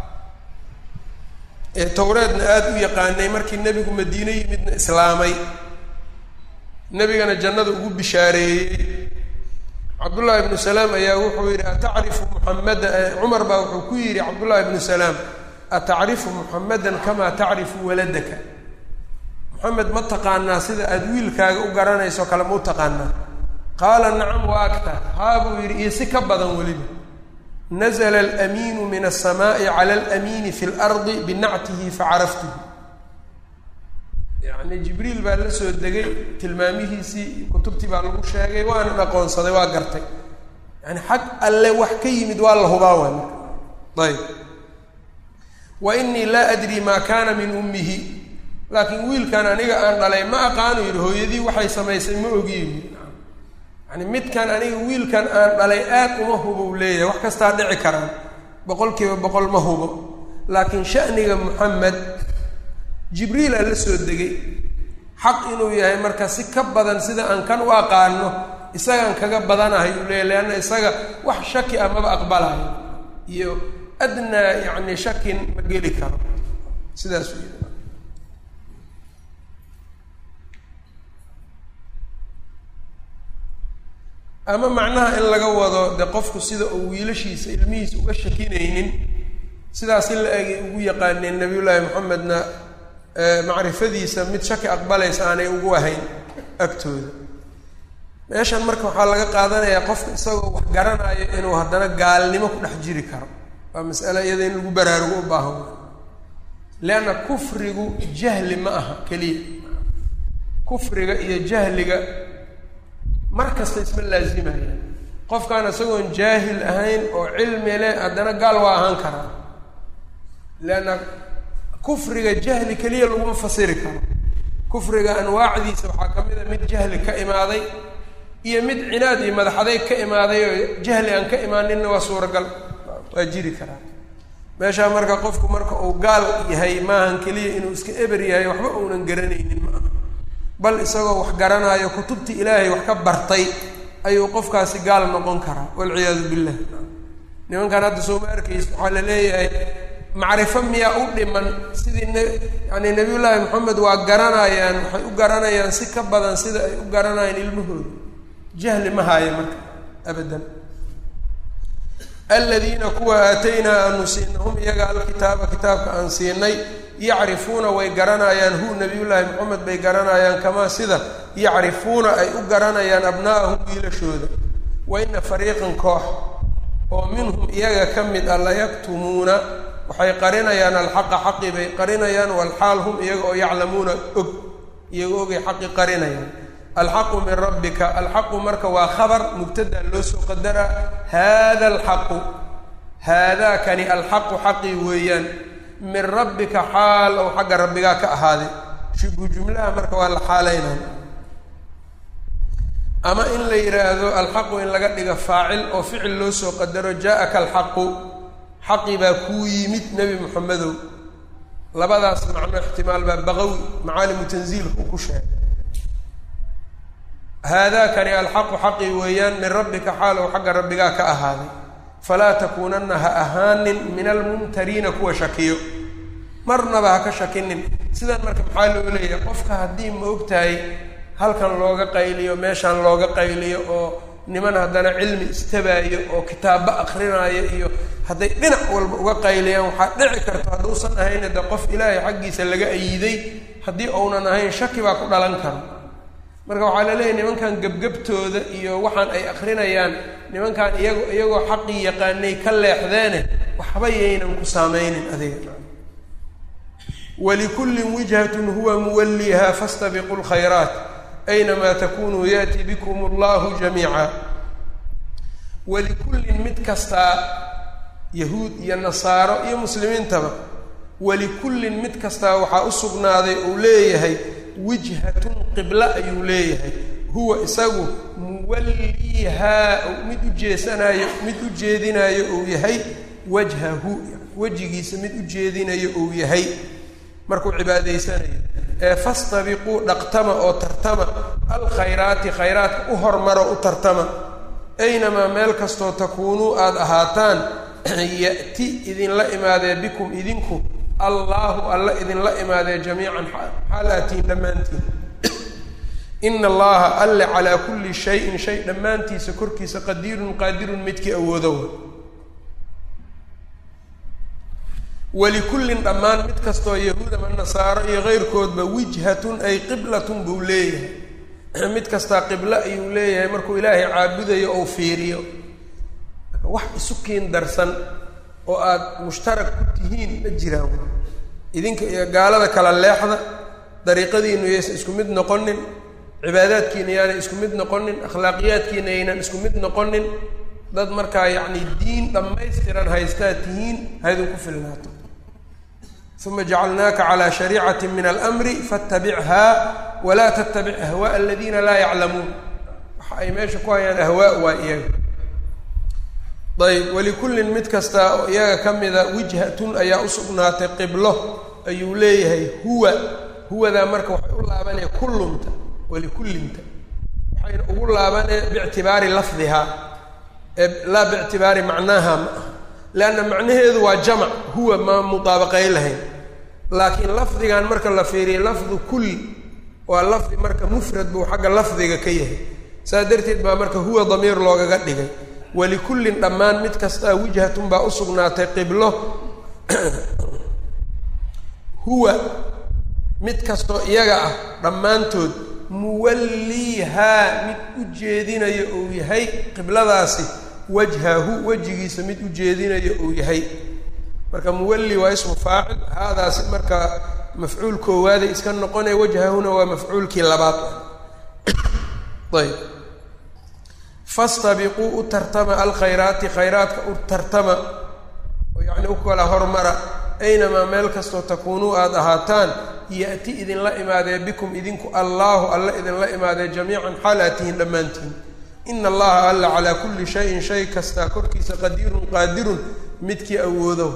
[SPEAKER 1] ee towreedna aada u yaqaanay markii nebigu madiine yimidna islaamay nebigana jannada ugu bishaareeyey cabdullaahi ibnu salaam ayaa wuxuu yidhi atacrifu muxamada cumar baa wuxuu ku yidhi cabdullaahi ibnu salaam atacrifu muxamadan kamaa tacrifu waladaka moxamed ma taqaanaa sida aada wiilkaaga u garanayso kale ma u taqaanaa qaala nacam wa aktar haa buu yidhi iyo si ka badan weliba nazla alamiinu min alsamaai cala alamiini fi lardi binactihi facaraftuhu yacni jibriil baa la soo degay tilmaamihiisii kutubtii baa lagu sheegay waanan aqoonsaday waa gartay yani xag alle wax ka yimid waa la hubaa waay marka ayb wa inii laa adri maa kaana min ummihi laakiin wiilkan aniga aan dhalay ma aqaano yidhi hooyadii waxay samaysay ma ogiyo yidhi yani midkan aniga wiilkan aan dhalay aad uma hubo u leeyahay wax kastaa dhici karaan boqol kiiba boqol ma hubo laakiin shaniga moxamed jibriila la soo degay xaq inuu yahay marka si ka badan sida aan kan u aqaano isagaan kaga badanahay uu leeyahy leanna isaga wax shaki ah maba aqbalayo iyo adnaa yacni shakin ma geli karo sidaas u yidhi ama macnaha in laga wado de qofku sida uu wiilashiisa ilmihiisa uga shakinaynin sidaas in la egay ugu yaqaaneen nabiyullaahi moxamedna macrifadiisa mid shaki aqbalaysa aanay ugu ahayn agtooda meeshan marka waxaa laga qaadanayaa qofka isagoo wax garanayo inuu haddana gaalnimo ku dhex jiri karo waa masale iyada in lagu baraarugo u baahan leanna kufrigu jahli ma aha keliya kufriga iyo jahliga mar kasta isma laazimaya qofkaan isagoon jaahil ahayn oo cilmi leh haddana gaal waa ahaan karaa leanna kufriga jahli keliya laguma fasiri karo kufriga anwaacdiisa waxaa ka mid a mid jahli ka imaaday iyo mid cinaad iyo madaxadeeg ka imaaday oo jahli aan ka imaaninna waa suuragal waa jiri karaa meeshaa marka qofku marka uu gaal yahay maahan keliya inuu iska eber yahay waxba uunan garanaynin ma aha bal isagoo wax garanaayo kutubtii ilaahay wax ka bartay ayuu qofkaasi gaal noqon karaa walciyaadu billah nimankan hadda soo ma arkaysa waxaa la leeyahay macrifo miyaa u dhiman sidii n yani nabiyullaahi moxamed waa garanayaan waxay u garanayaan si ka badan sida ay u garanayaan ilmahooda jahli ma haayo marka abadan aladiina kuwa aataynaa aanu siinay hum iyaga alkitaaba kitaabka aan siinay yacrifuuna way garanayaan hu nabiyullaahi moxamed bay garanayaan kamaa sida yacrifuuna ay u garanayaan abna'ahum wiilashooda wa ina fariiqan koox oo minhum iyaga ka mid a layaktumuuna waxay qarinayaan alxaqa xaqi bay qarinayaan walxaal hum iyaga oo yaclamuuna og iyaga ogay xaqi qarinayaan alxaqu min rabbika alxaqu marka waa khabar mubtada loo soo qadaraa hada alxaqu haadaakani alxaqu xaqii weeyaan min rabbika xaal ou xagga rabbigaa ka ahaaday shibhu jumlaha marka waa la xaaleynaya ama in la yidhaahdo alxaqu in laga dhigo faacil oo ficil loo soo qadaro jaa-aka alxaqu xaqi baa kuu yimid nebi moxamedow labadaas macno ixtimaal baa baqawi macaalimu tanziilka uu ku sheegay haadaakani alxaqu xaqii weeyaan min rabbika xaal ou xagga rabbigaa ka ahaaday falaa takuunanna ha ahaanin min almumtariina kuwa shakiyo marnaba ha ka shakinin sidan marka maxaa loo leeyahay qofka haddii ma og tahay halkan looga qayliyo meeshaan looga qayliyo oo niman haddana cilmi istabaayo oo kitaabo akrinaayo iyo hadday dhinac walba uga qayliyaan waxaa dhici karta hadduusan ahayna de qof ilaahay xaggiisa laga ayiday haddii uunan ahayn shaki baa ku dhalan kara marka waxaa la leeyahy nimankan gebgebtooda iyo waxaan ay akrinayaan nimankan iyago iyagoo xaqii yaqaanay ka leexdeene waxba yaynan ku saameynin adiga walikullin wijhatun huwa muwalliha fastabiqu lkhayraat aynamaa takunuu yaati bikum allahu jamiica walikullin mid kastaa yahuud iyo nasaaro iyo muslimiintaba walikullin mid kastaa waxaa u sugnaaday uu leeyahay wijhatun qiblo ayuu leeyahay huwa isagu muwalliihaa mid u jeesanayo mid u jeedinayo uu yahay wajhahu wejigiisa mid u jeedinayo uu yahay markuu cibaadaysanayo ee fastabiquu dhaqtama oo tartama alkhayraati khayraadka u hormaro u tartama aynamaa meel kastoo takuunuu aada ahaataan ya'ti idinla imaadee bikum idinku allaahu alla idinla imaadee jamiican xaal aatiin dhammaantiin ina allaha alle calaa kulli shayin shay dhammaantiisa korkiisa qadiirun qaadirun midkii awoodowa walikullin dhammaan mid kastoo yahuud ama nasaaro iyo keyrkoodba wijhatun ay qiblatun buu leeyahay mid kastaa qiblo ayuu leeyahay markuu ilaahay caabudayo ou fiiriyo wax isu kiin darsan oo aada mushtarak ku tihiin ma jiraan idinka iyo gaalada kala leexda dariiqadiinu yaysan isku mid noqonin cibaadaadkiina yaanay isku mid noqonin akhlaaqiyaadkiina yaynan isku mid noqonin dad markaa yacni diin dhammaystiran haystaa tihiin haydinku filnaato uma jacalnaaka calaa shariicati min almri faاtabichaa walaa tattabic ahwaءa aladiina laa yaclamuun waxa ay meesha ku hayaan ahwaa waa iyaga ayb walikullin mid kasta oo iyaga ka mida wijhatun ayaa usugnaatay qiblo ayuu leeyahay huwa huwadaa marka waxay u laabanaya kullunta walikullinta waxayna ugu laabanee biictibaari lafdihaa ee laa biictibaari macnaaha ma ah leanna macnaheedu waa jamac huwa ma mudaabaqayn lahayn laakiin lafdigan marka la fiiriya lafdu kulli waa lafdi marka mufrad buu xagga lafdiga ka yahay saas darteed baa marka huwa damiir loogaga dhigay walikullin dhammaan mid kastaa wijhatun baa usugnaatay qiblo huwa mid kastoo iyaga ah dhammaantood muwalliihaa mid u jeedinayo uu yahay qibladaasi wajhahu wejigiisa mid u jeedinayo uu yahay marka muwalli waa ismu faacil haadaasi marka mafcuul koowaaday iska noqonaya wajhahuna waa mafcuulkii labaad ayb fastabiquu u tartama alkhayraati khayraadka u tartama oo yacni u kala hormara aynamaa meel kastoo takuunuu aada ahaataan ya'ti idinla imaadee bikum idinku allaahu alla idinla imaadee jamiican xaal aad tihiin dhammaantiin ina allaha alla calaa kulli shayin shay kastaa korkiisa qadiirun qaadirun midkii awoodow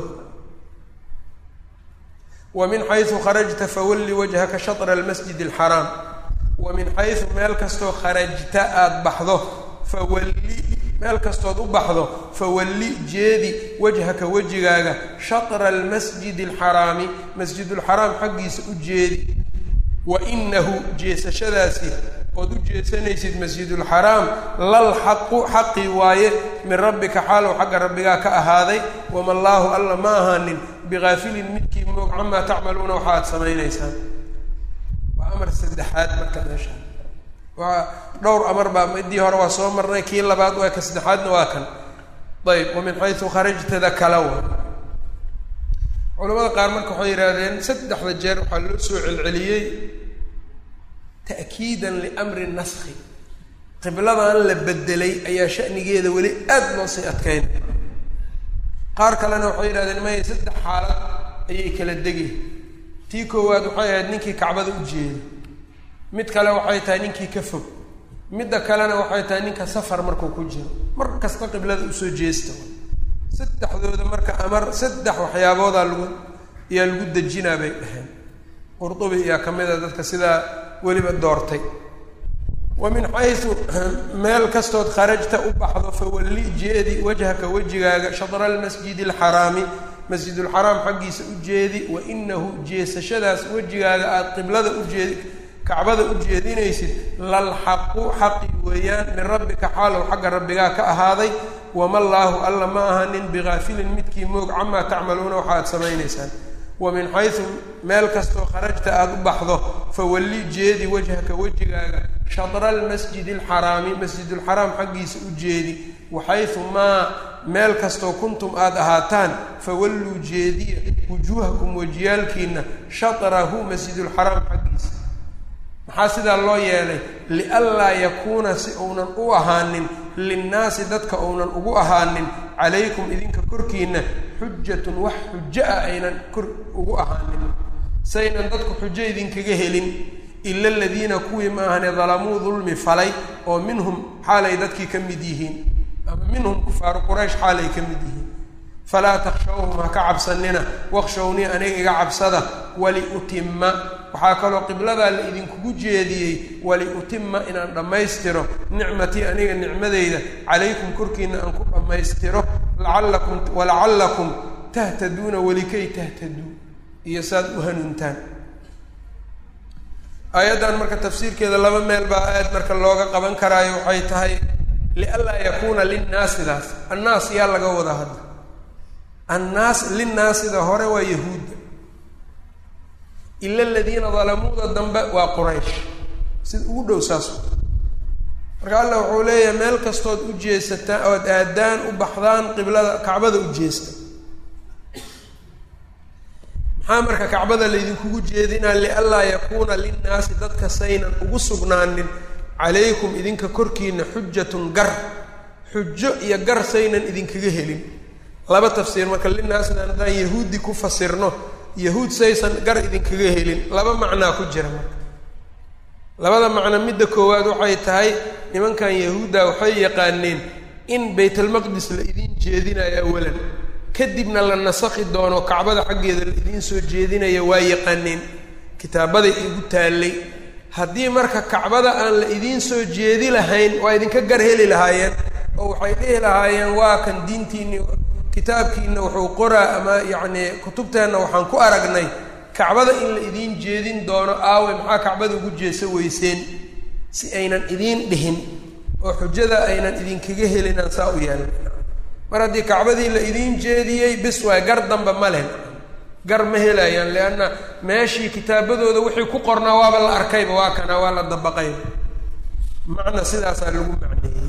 [SPEAKER 1] wa min xaysu kharajta fawalli wajhaka shatra almasjid alxaraam wa min xaysu meel kastoo kharajta aada baxdo fawalli meel kastood u baxdo fawalli jeedi wajhaka wejigaaga shatra almasjidi alxaraami masjidulxaraam xaggiisa u jeedi wa inahu jeesashadaasi ood u jeesanaysid masjidulxaraam lal xaqu xaqi waaye min rabbika xaalow xagga rabbigaa ka ahaaday wama allaahu alla ma ahaanin bigaafilin midkii moog camaa tacmaluuna waxa aad samaynaysaan waa amar saddexaad marka meesha waa dhowr amar baa midii hore waa soo marnay kii labaad waa ka saddexaadna waa kan ayb wa min xaysu kharajtada kala wa culamada qaar marka waxay yidhaahdeen saddexda jeer waxaa loo soo celceliyey ta'kiidan liamri naskhi qibladan la bedelay ayaa shanigeeda weli aada loo sii adkeynaya qaar kalena waxay yidhahdeen maya saddex xaalad ayay kala degi tii koowaad waxay ahayd ninkii kacbada u jeeda mid kale waxay tahay ninkii ka fog midda kalena waxay tahay ninka safar markuu ku jiro mar kasta qiblada usoo jeesta saddexdooda marka amar saddex waxyaaboodaa lagu ayaa lagu dejinaa bay dhaheen qurdubi ayaa ka mid a dadka sidaa weliba doortay wa min xaysu meel kastood kharajta u baxdo fawalli jeedi wajhaka wejigaaga shadra almasjidi alxaraami masjidulxaraam xaggiisa u jeedi wa inahu jeesashadaas wejigaaga aada qiblada ujeedi kacbada u jeedinaysid lal xaqu xaqi weeyaan min rabbika xaalow xagga rabbigaa ka ahaaday wama allaahu alla ma ahanin bigaafilin midkii moog camaa tacmaluuna waxa aad samaynaysaan wa min xaysu meel kastoo kharajta aada u baxdo fawalli jeedi wajhaka wejigaaga shadra almasjidi alxaraami masjidulxaraam xaggiisa u jeedi waxaysu maa meel kastoo kuntum aada ahaataan fawalluu jeediya wujuuhakum wejiyaalkiina shatrahu masjidulxaraam xaggiisa maxaa sidaa loo yeelay lianlaa yakuuna si uunan u ahaanin linnaasi dadka uunan ugu ahaanin calaykum idinka korkiina xujatun wax xujo ah aynan kor ugu ahaanin saynan dadku xujo idinkaga helin ila aladiina kuwii ma ahane dalamuu dulmi falay oo minhum xaalay dadkii ka mid yihiin ama minhum kufaaru quraysh xaalay ka mid yihiin falaa takshawhum ha ka cabsanina wakshownii aniga iga cabsada waliutima waxaa kaloo qibladaa la idinkugu jeediyey waliutima inaan dhammaystiro nicmatii aniga nicmadeyda calaykum korkiina aan ku dhammaystiro laallakum walacallakum tahtaduuna welikay tahtaduu iyo saad u hanuuntaan aayaddan marka tafsiirkeeda laba meel baa aad marka looga qaban karaayo waxay tahay lianlaa yakuuna linnaasidaas annaas yaa laga wadaa hadda annaas linnaasida hore waa yahuudda ila aladiina dalamuuda dambe waa quraysh sida ugu dhow saas marka allah wuxuu leeyahay meel kastood u jeesataan ood aadaan u baxdaan qiblada kacbada u jeesta maxaa marka kacbada laydinkugu jeedinaa lianlaa yakuuna linnaasi dadka saynan ugu sugnaanin calaykum idinka korkiina xujatun gar xujo iyo gar saynan idinkaga helin laba tafsiir marka linaasna haddaan yahuudi ku fasirno yahuud saysan gar idinkaga helin laba macnaa ku jira marka labada macno midda koowaad waxay tahay nimankan yahuudda waxay yaqaaneen in baytalmaqdis la idiin jeedinayo awalan kadibna la nasakhi doono kacbada xaggeeda la idiin soo jeedinayo waa yaqaaneen kitaabaday igu taallay haddii marka kacbada aan la idiin soo jeedi lahayn waa idinka gar heli lahaayeen oo waxay dhihi lahaayeen waa kan diintiinni kitaabkiina wuxuu qoraa ama yacnii kutubteenna waxaan ku aragnay kacbada in la idiin jeedin doono aawe maxaa kacbada ugu jeesa weyseen si aynan idiin dhihin oo xujada aynan idinkaga helinaan saa u yeelin mar haddii kacbadii la idiin jeediyey bis waay gar damba ma leh gar ma helayaan lianna meeshii kitaabadooda wixii ku qornaa waaba la arkayba waa kana waa la dabaqayba macna sidaasaa lagu macneeyey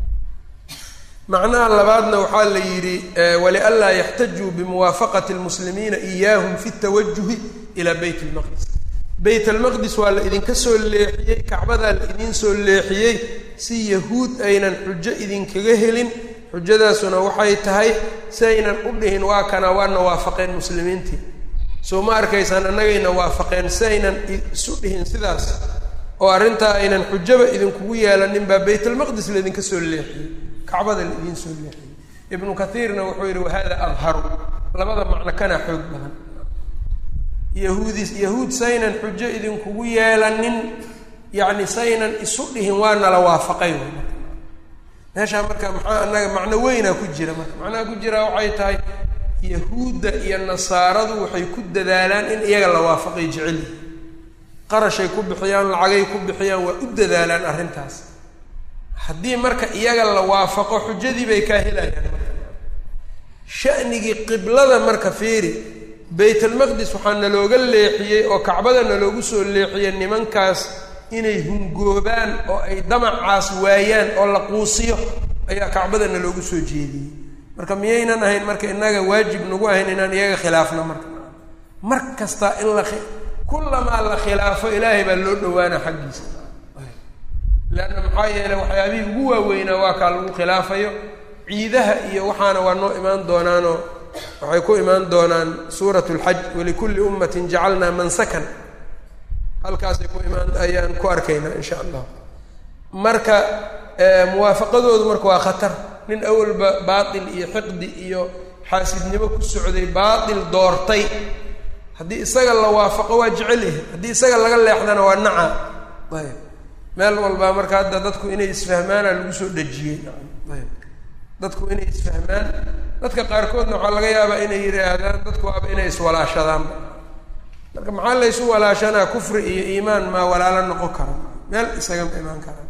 [SPEAKER 1] macnaha labaadna waxaa la yidhi walianlaa yaxtajuu bimuwaafaqati lmuslimiina iyaahum fi tawajuhi ilaa beyt lmaqdis beyt almaqdis waa la idinka soo leexiyey kacbadaa la idiin soo leexiyey si yahuud aynan xujo idinkaga helin xujadaasuna waxay tahay si aynan u dhihin waa kana waana waafaqeen muslimiintii soo ma arkaysaan annagayna waafaqeen si aynan isu dhihin sidaas oo arrintaa aynan xujaba idinkugu yeelanin baa baytalmaqdis laydinka soo leexiyey kacbada la idiin soo leexiyey ibnu kathiirna wuxuu yidhi wahada adharu labada macno kana xoog badan yahuudi yahuud saynan xujo idinkugu yeelanin yacni saynan isu dhihin waa nala waafaqay meeshaa marka maxaa annaga macno weynaa ku jira marka macnaha ku jira waxay tahay yahuudda iyo nasaaradu waxay ku dadaalaan in iyaga la waafaqay jecelyi qarashay ku bixiyaan lacagay ku bixiyaan waa u dadaalaan arrintaas haddii marka iyaga la waafaqo xujadii bay kaa helayaan shanigii qiblada marka fiiri baytalmaqdis waxaa nalooga leexiyey oo kacbada naloogu soo leexiyey nimankaas inay hungoobaan oo ay damacaas waayaan oo la quusiyo ayaa kacbada naloogu soo jeediyey marka miyaynan ahayn marka innaga waajib nagu ahayn inaan iyaga khilaafno marka mar kasta in la kullamaa la khilaafo ilaahay baa loo dhawaana xaggiisa leanna maxaa yeeley waxyaabihii ugu waaweynaa waa kaa lagu khilaafayo ciidaha iyo waxaana waa noo imaan doonaanoo waxay ku imaan doonaan suurat lxaj walikulli ummatin jacalnaa mansakan halkaasay ku imaan ayaan ku arkaynaa insha allah marka muwaafaqadoodu marka waa khatar nin awalba baatil iyo xiqdi iyo xaasidnimo ku socday baatil doortay haddii isaga la waafaqo waa jecel yahay haddii isaga laga leexdana waa naca ayb meel walbaa marka hadda dadku inay isfahmaana lagu soo dhejiyey ayb dadku inay isfahmaan dadka qaarkoodna waxaa laga yaabaa inay yidhaahdaan dadku waaba inay iswalaashadaanba marka maxaa laysu walaashanaa kufri iyo iimaan maa walaalo noqon kara meel isagama imaan kara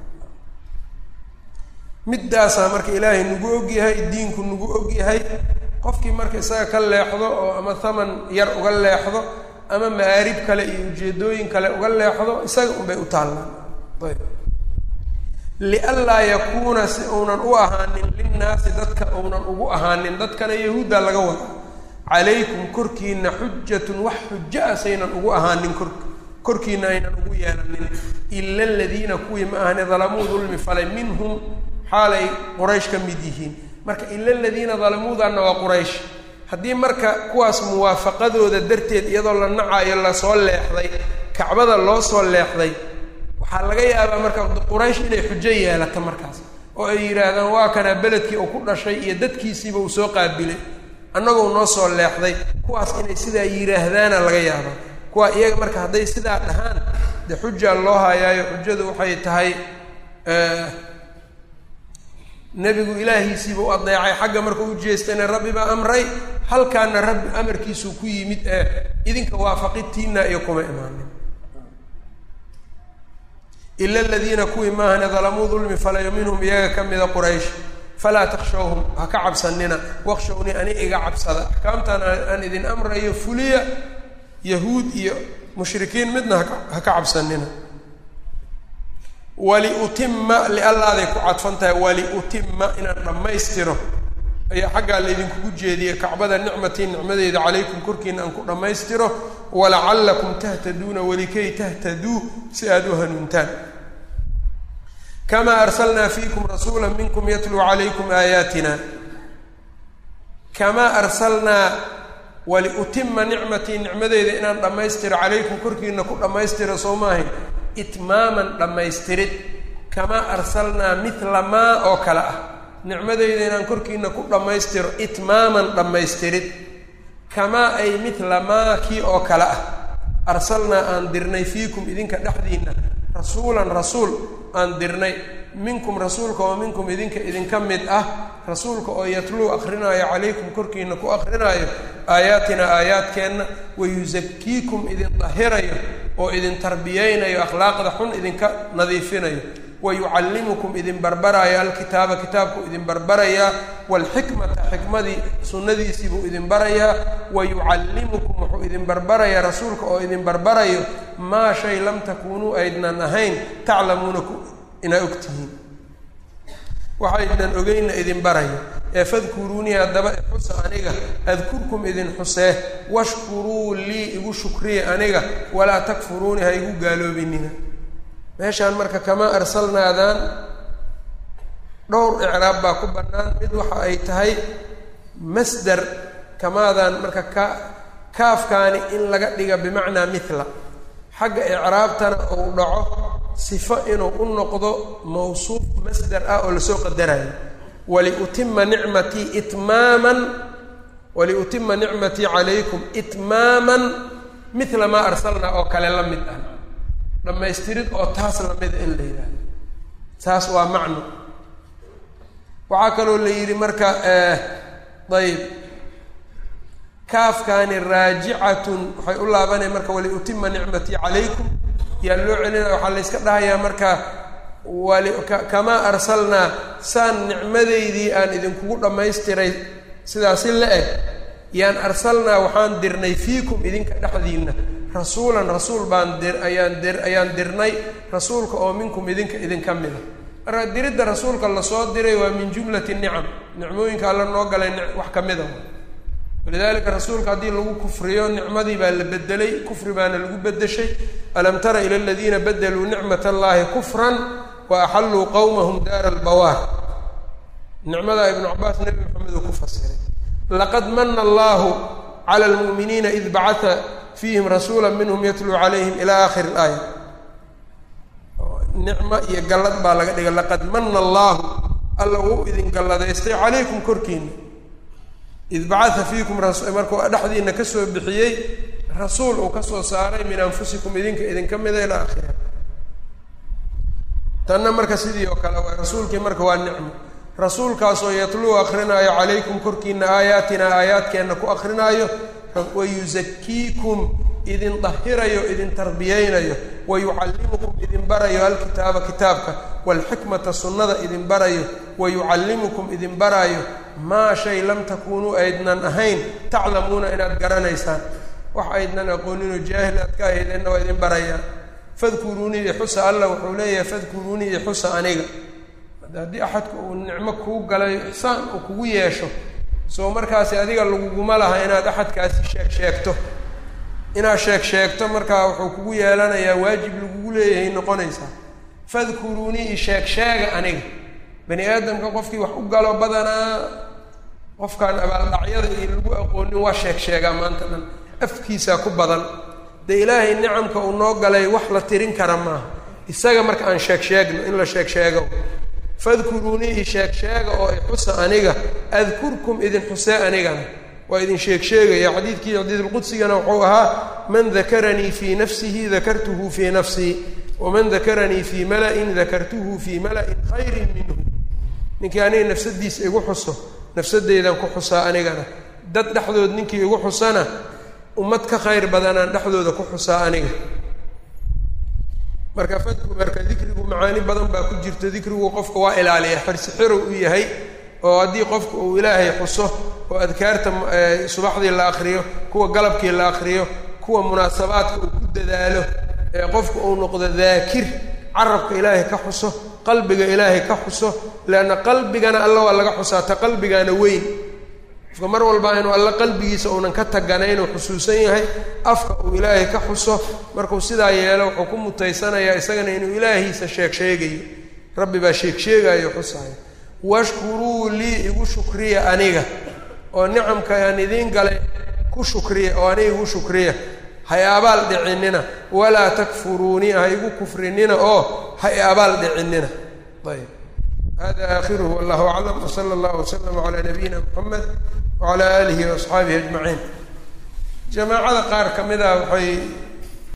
[SPEAKER 1] middaasaa marka ilaahay nagu ogyahay diinku nagu ogyahay qofkii marka isaga ka leexdo oo ama thaman yar uga leexdo ama maarib kale iyo ujeedooyin kale uga leexdo isaga unbay u taallaan ayb lianlaa yakuuna si uunan u ahaanin linnaasi dadka uunan ugu ahaanin dadkana yahuudda laga wada calaykum korkiina xujatun wax xujo ah saynan ugu ahaanin kor korkiina aynan ugu yeelanin ila aladiina kuwii ma ahani dalamuu dulmi falay minhum xaalay quraysh ka mid yihiin marka ila aladiina dalamuudanna waa quraysh haddii marka kuwaas muwaafaqadooda darteed iyadoo la nacaayo lasoo leexday kacbada loo soo leexday waxaa laga yaabaa marka quraysh inay xujo yeelato markaas oo ay yidhaahdaan waa kana beledkii uu ku dhashay iyo dadkiisiiba uu soo qaabilay annagoo noo soo leexday kuwaas inay sidaa yidhaahdaana laga yaabaa kuwa iyaga marka hadday sidaa dhahaan dee xujaa loo hayaayo xujadu waxay tahay nebigu ilaahiisiiba u adeecay xagga markuu u jeestayna rabbi baa amray halkaana rabbi amarkiisuu ku yimid ee idinka waafaqitiina iyo kuma imaanin ila aladiina kuwii maahane dalamuu dulmi falayo minhum iyaga ka mida quraysh falaa takshawhum ha ka cabsanina wakshawnii ani iga cabsada axkaamtan aan idin amrayo fuliya yahuud iyo mushrikiin midna ha ka cabsanina waliutima liallaaday ku cadfan tahay waliutima inaan dhammaystiro ayaa xaggaa laydinkugu jeediyey kacbada nicmatii nicmadeeda calaykum korkiina aan ku dhammaystiro walacallakum tahtaduuna welikay tahtaduu si aada u hanuuntaan kamaa arsalnaa fiikum rasuula minkum yatluu calaykum aayaatina kamaa arsalnaa waliutima nicmatii nicmadeeda inaan dhammaystiro calaykum korkiina ku dhammaystiro soo maahayn itmaaman dhammaystirid kamaa arsalnaa midla maa oo kale ah nicmadeyda inaan korkiina ku dhammaystiro itmaaman dhammaystirid kamaa ay midla maa kii oo kale ah arsalnaa aan dirnay fiikum idinka dhexdiinna rasuulan rasuul aan dirnay minkum rasuulka oo minkum idinka idinka mid ah rasuulka oo yatluu akrinaayo calaykum korkiina ku akrinaayo aayaatina aayaadkeenna wayusakiikum idin dahirayo oo idin tarbiyeynayo akhlaaqda xun idinka nadiifinayo wayucallimukum idin barbaraayo alkitaaba kitaabku idin barbarayaa waalxikmata xikmadii sunnadiisii buu idin barayaa wayucallimukum wuxuu idin barbarayaa rasuulka oo idin barbarayo maa shay lam takuunuu aydnan ahayn taclamuuna inaa ogtihiin waxaydnan ogeyna idin barayo ee fadkuruunii haddaba ixusa aniga adkurkum idin xusee washkuruu lii igu shukriya aniga walaa takfuruuni ha igu gaaloobinina meeshaan marka kama arsalnaadaan dhowr icraab baa ku bannaan mid waxa ay tahay masdar kamaadaan marka ka kaafkaani in laga dhiga bimacnaa mithla xagga icraabtana uu dhaco sifo inuu u noqdo mawsuuf masdar ah oo lasoo qadarayo waliutima nicmatii itmaaman waliutima nicmatii calaykum itmaaman mithla maa arsalnaa oo kale la mid ah dhammaystirid oo taas lamida in la yidhaahdo taas waa macno waxaa kaloo la yidhi marka ayb kaafkaani raajicatun waxay u laabanaya marka waliutima nicmatii calaykum yaa loo celinaya waxaa layska dhahayaa marka wali kamaa arsalnaa saan nicmadeydii aan idinkugu dhammaystiray sidaasi la eg yaan arsalnaa waxaan dirnay fiikum idinka dhexdiinna rasuulan rasuul baan dir ayaan dir ayaan dirnay rasuulka oo minkum idinka idinka mida marka diridda rasuulka lasoo diray waa min jumlati nicam nicmooyinka alla noo galay wax ka mida walidalika rasuulka haddii lagu kufriyo nicmadii baa la bedelay kufri baana lagu bedeshay alam tara ila aladiina badeluu nicmat allahi kufran wa axalluu qowmahum daara albawaar nicmadaa ibnu cabaas nebi maxamed uu ku fasiray laqad mana allahu cala lmu'miniina id bacata fiihim rasuula minhum yatluu calayhim ila aakhiri ilaaya nicmo iyo gallad baa laga dhigay laqad mana allaahu alla wuu idin galladaystay calaykum korkiina id bacata fiikum markuu dhexdiina kasoo bixiyey rasuul uu kasoo saaray min anfusikum idinka idinka mida ilaa akhiriha tanna marka sidii oo kale waay rasuulkii marka waa nicmo rasuulkaasoo yatluu akrinaayo calaykum korkiina aayaatina aayaadkeenna ku akrinaayo wayusakiikum idin dahirayo idin tarbiyeynayo wayucallimukum idin barayo alkitaaba kitaabka waalxikmata sunnada idin barayo wayucallimukum idin baraayo maa shay lam takuunuu aydnan ahayn taclamuuna inaad garanaysaan wax aydnan aqooninoo jaahil aad ka ahaydeenna waa idin barayaa fadkuruunii ixusa alla wuxuu leeyahay fadkuruunii ixusa aniga haddii axadku uu nicmo kuu galayo ixsaan uu kugu yeesho soo markaasi adiga laguguma laha inaad axadkaasi sheeg sheegto inaad sheeg sheegto markaa wuxuu kugu yeelanayaa waajib lagugu leeyahay noqonaysaa fadkuruunii isheeg sheega aniga bani aadamka qofkii wax u galo badanaa qofkaan abaaldhacyada iyo lagu aqoonin waa sheeg sheegaa maanta dhan afkiisaa ku badan dee ilaahay nicamka uu noo galay wax la tirin kara maaha isaga marka aan sheeg sheegno in la sheeg sheego fadkuruunii isheeg sheega oo ixusa aniga adkurkum idin xusee anigana waa idin sheeg sheegaya xadiidkii xadiidulqudsigana wuxuu ahaa man dakaranii fii nafsihi dakartuhu fii nafsii waman dakaranii fii mala-in dakartuhu fii mala-in khayrin minhu ninkii aniga nafsadiisa igu xuso nafsadeydan ku xusaa anigana dad dhexdood ninkii igu xusana ummad ka khayr badanaan dhexdooda ku xusaa aniga marka fadku marka dikrigu macaani badan baa ku jirta dikrigu qofka waa ilaaliya xirsi xirow u yahay oo haddii qofka uu ilaahay xuso oo adkaarta subaxdii la akriyo kuwa galabkii la akriyo kuwa munaasabaadka uu ku dadaalo ee qofka uu noqdo daakir carabka ilaahay ka xuso qalbiga ilaahay ka xuso leanna qalbigana alla waa laga xusaa ta qalbigaana weyn qofka mar walbaa inuu alla qalbigiisa uunan ka taganayn uu xusuusan yahay afka uu ilaahay ka xuso markuu sidaa yeelo wuxuu ku mutaysanayaa isagana inuu ilaahiisa sheeg sheegayo rabbi baa sheeg sheegayo xusaayo washkuruu lii igu shukriya aniga oo nicamka aan idiin galay ku shukriya oo aniga igu shukriya hay abaal dhicinina walaa takfuruunii ha igu kufrinina oo hay abaal dhicinina ayb hada aakhiruhu wallahu aclam wsala allahu waslama calaa nabiyina moxamed wacalaa aalihi waasxaabihi ajmaciin jamaacada qaar ka mid a waxay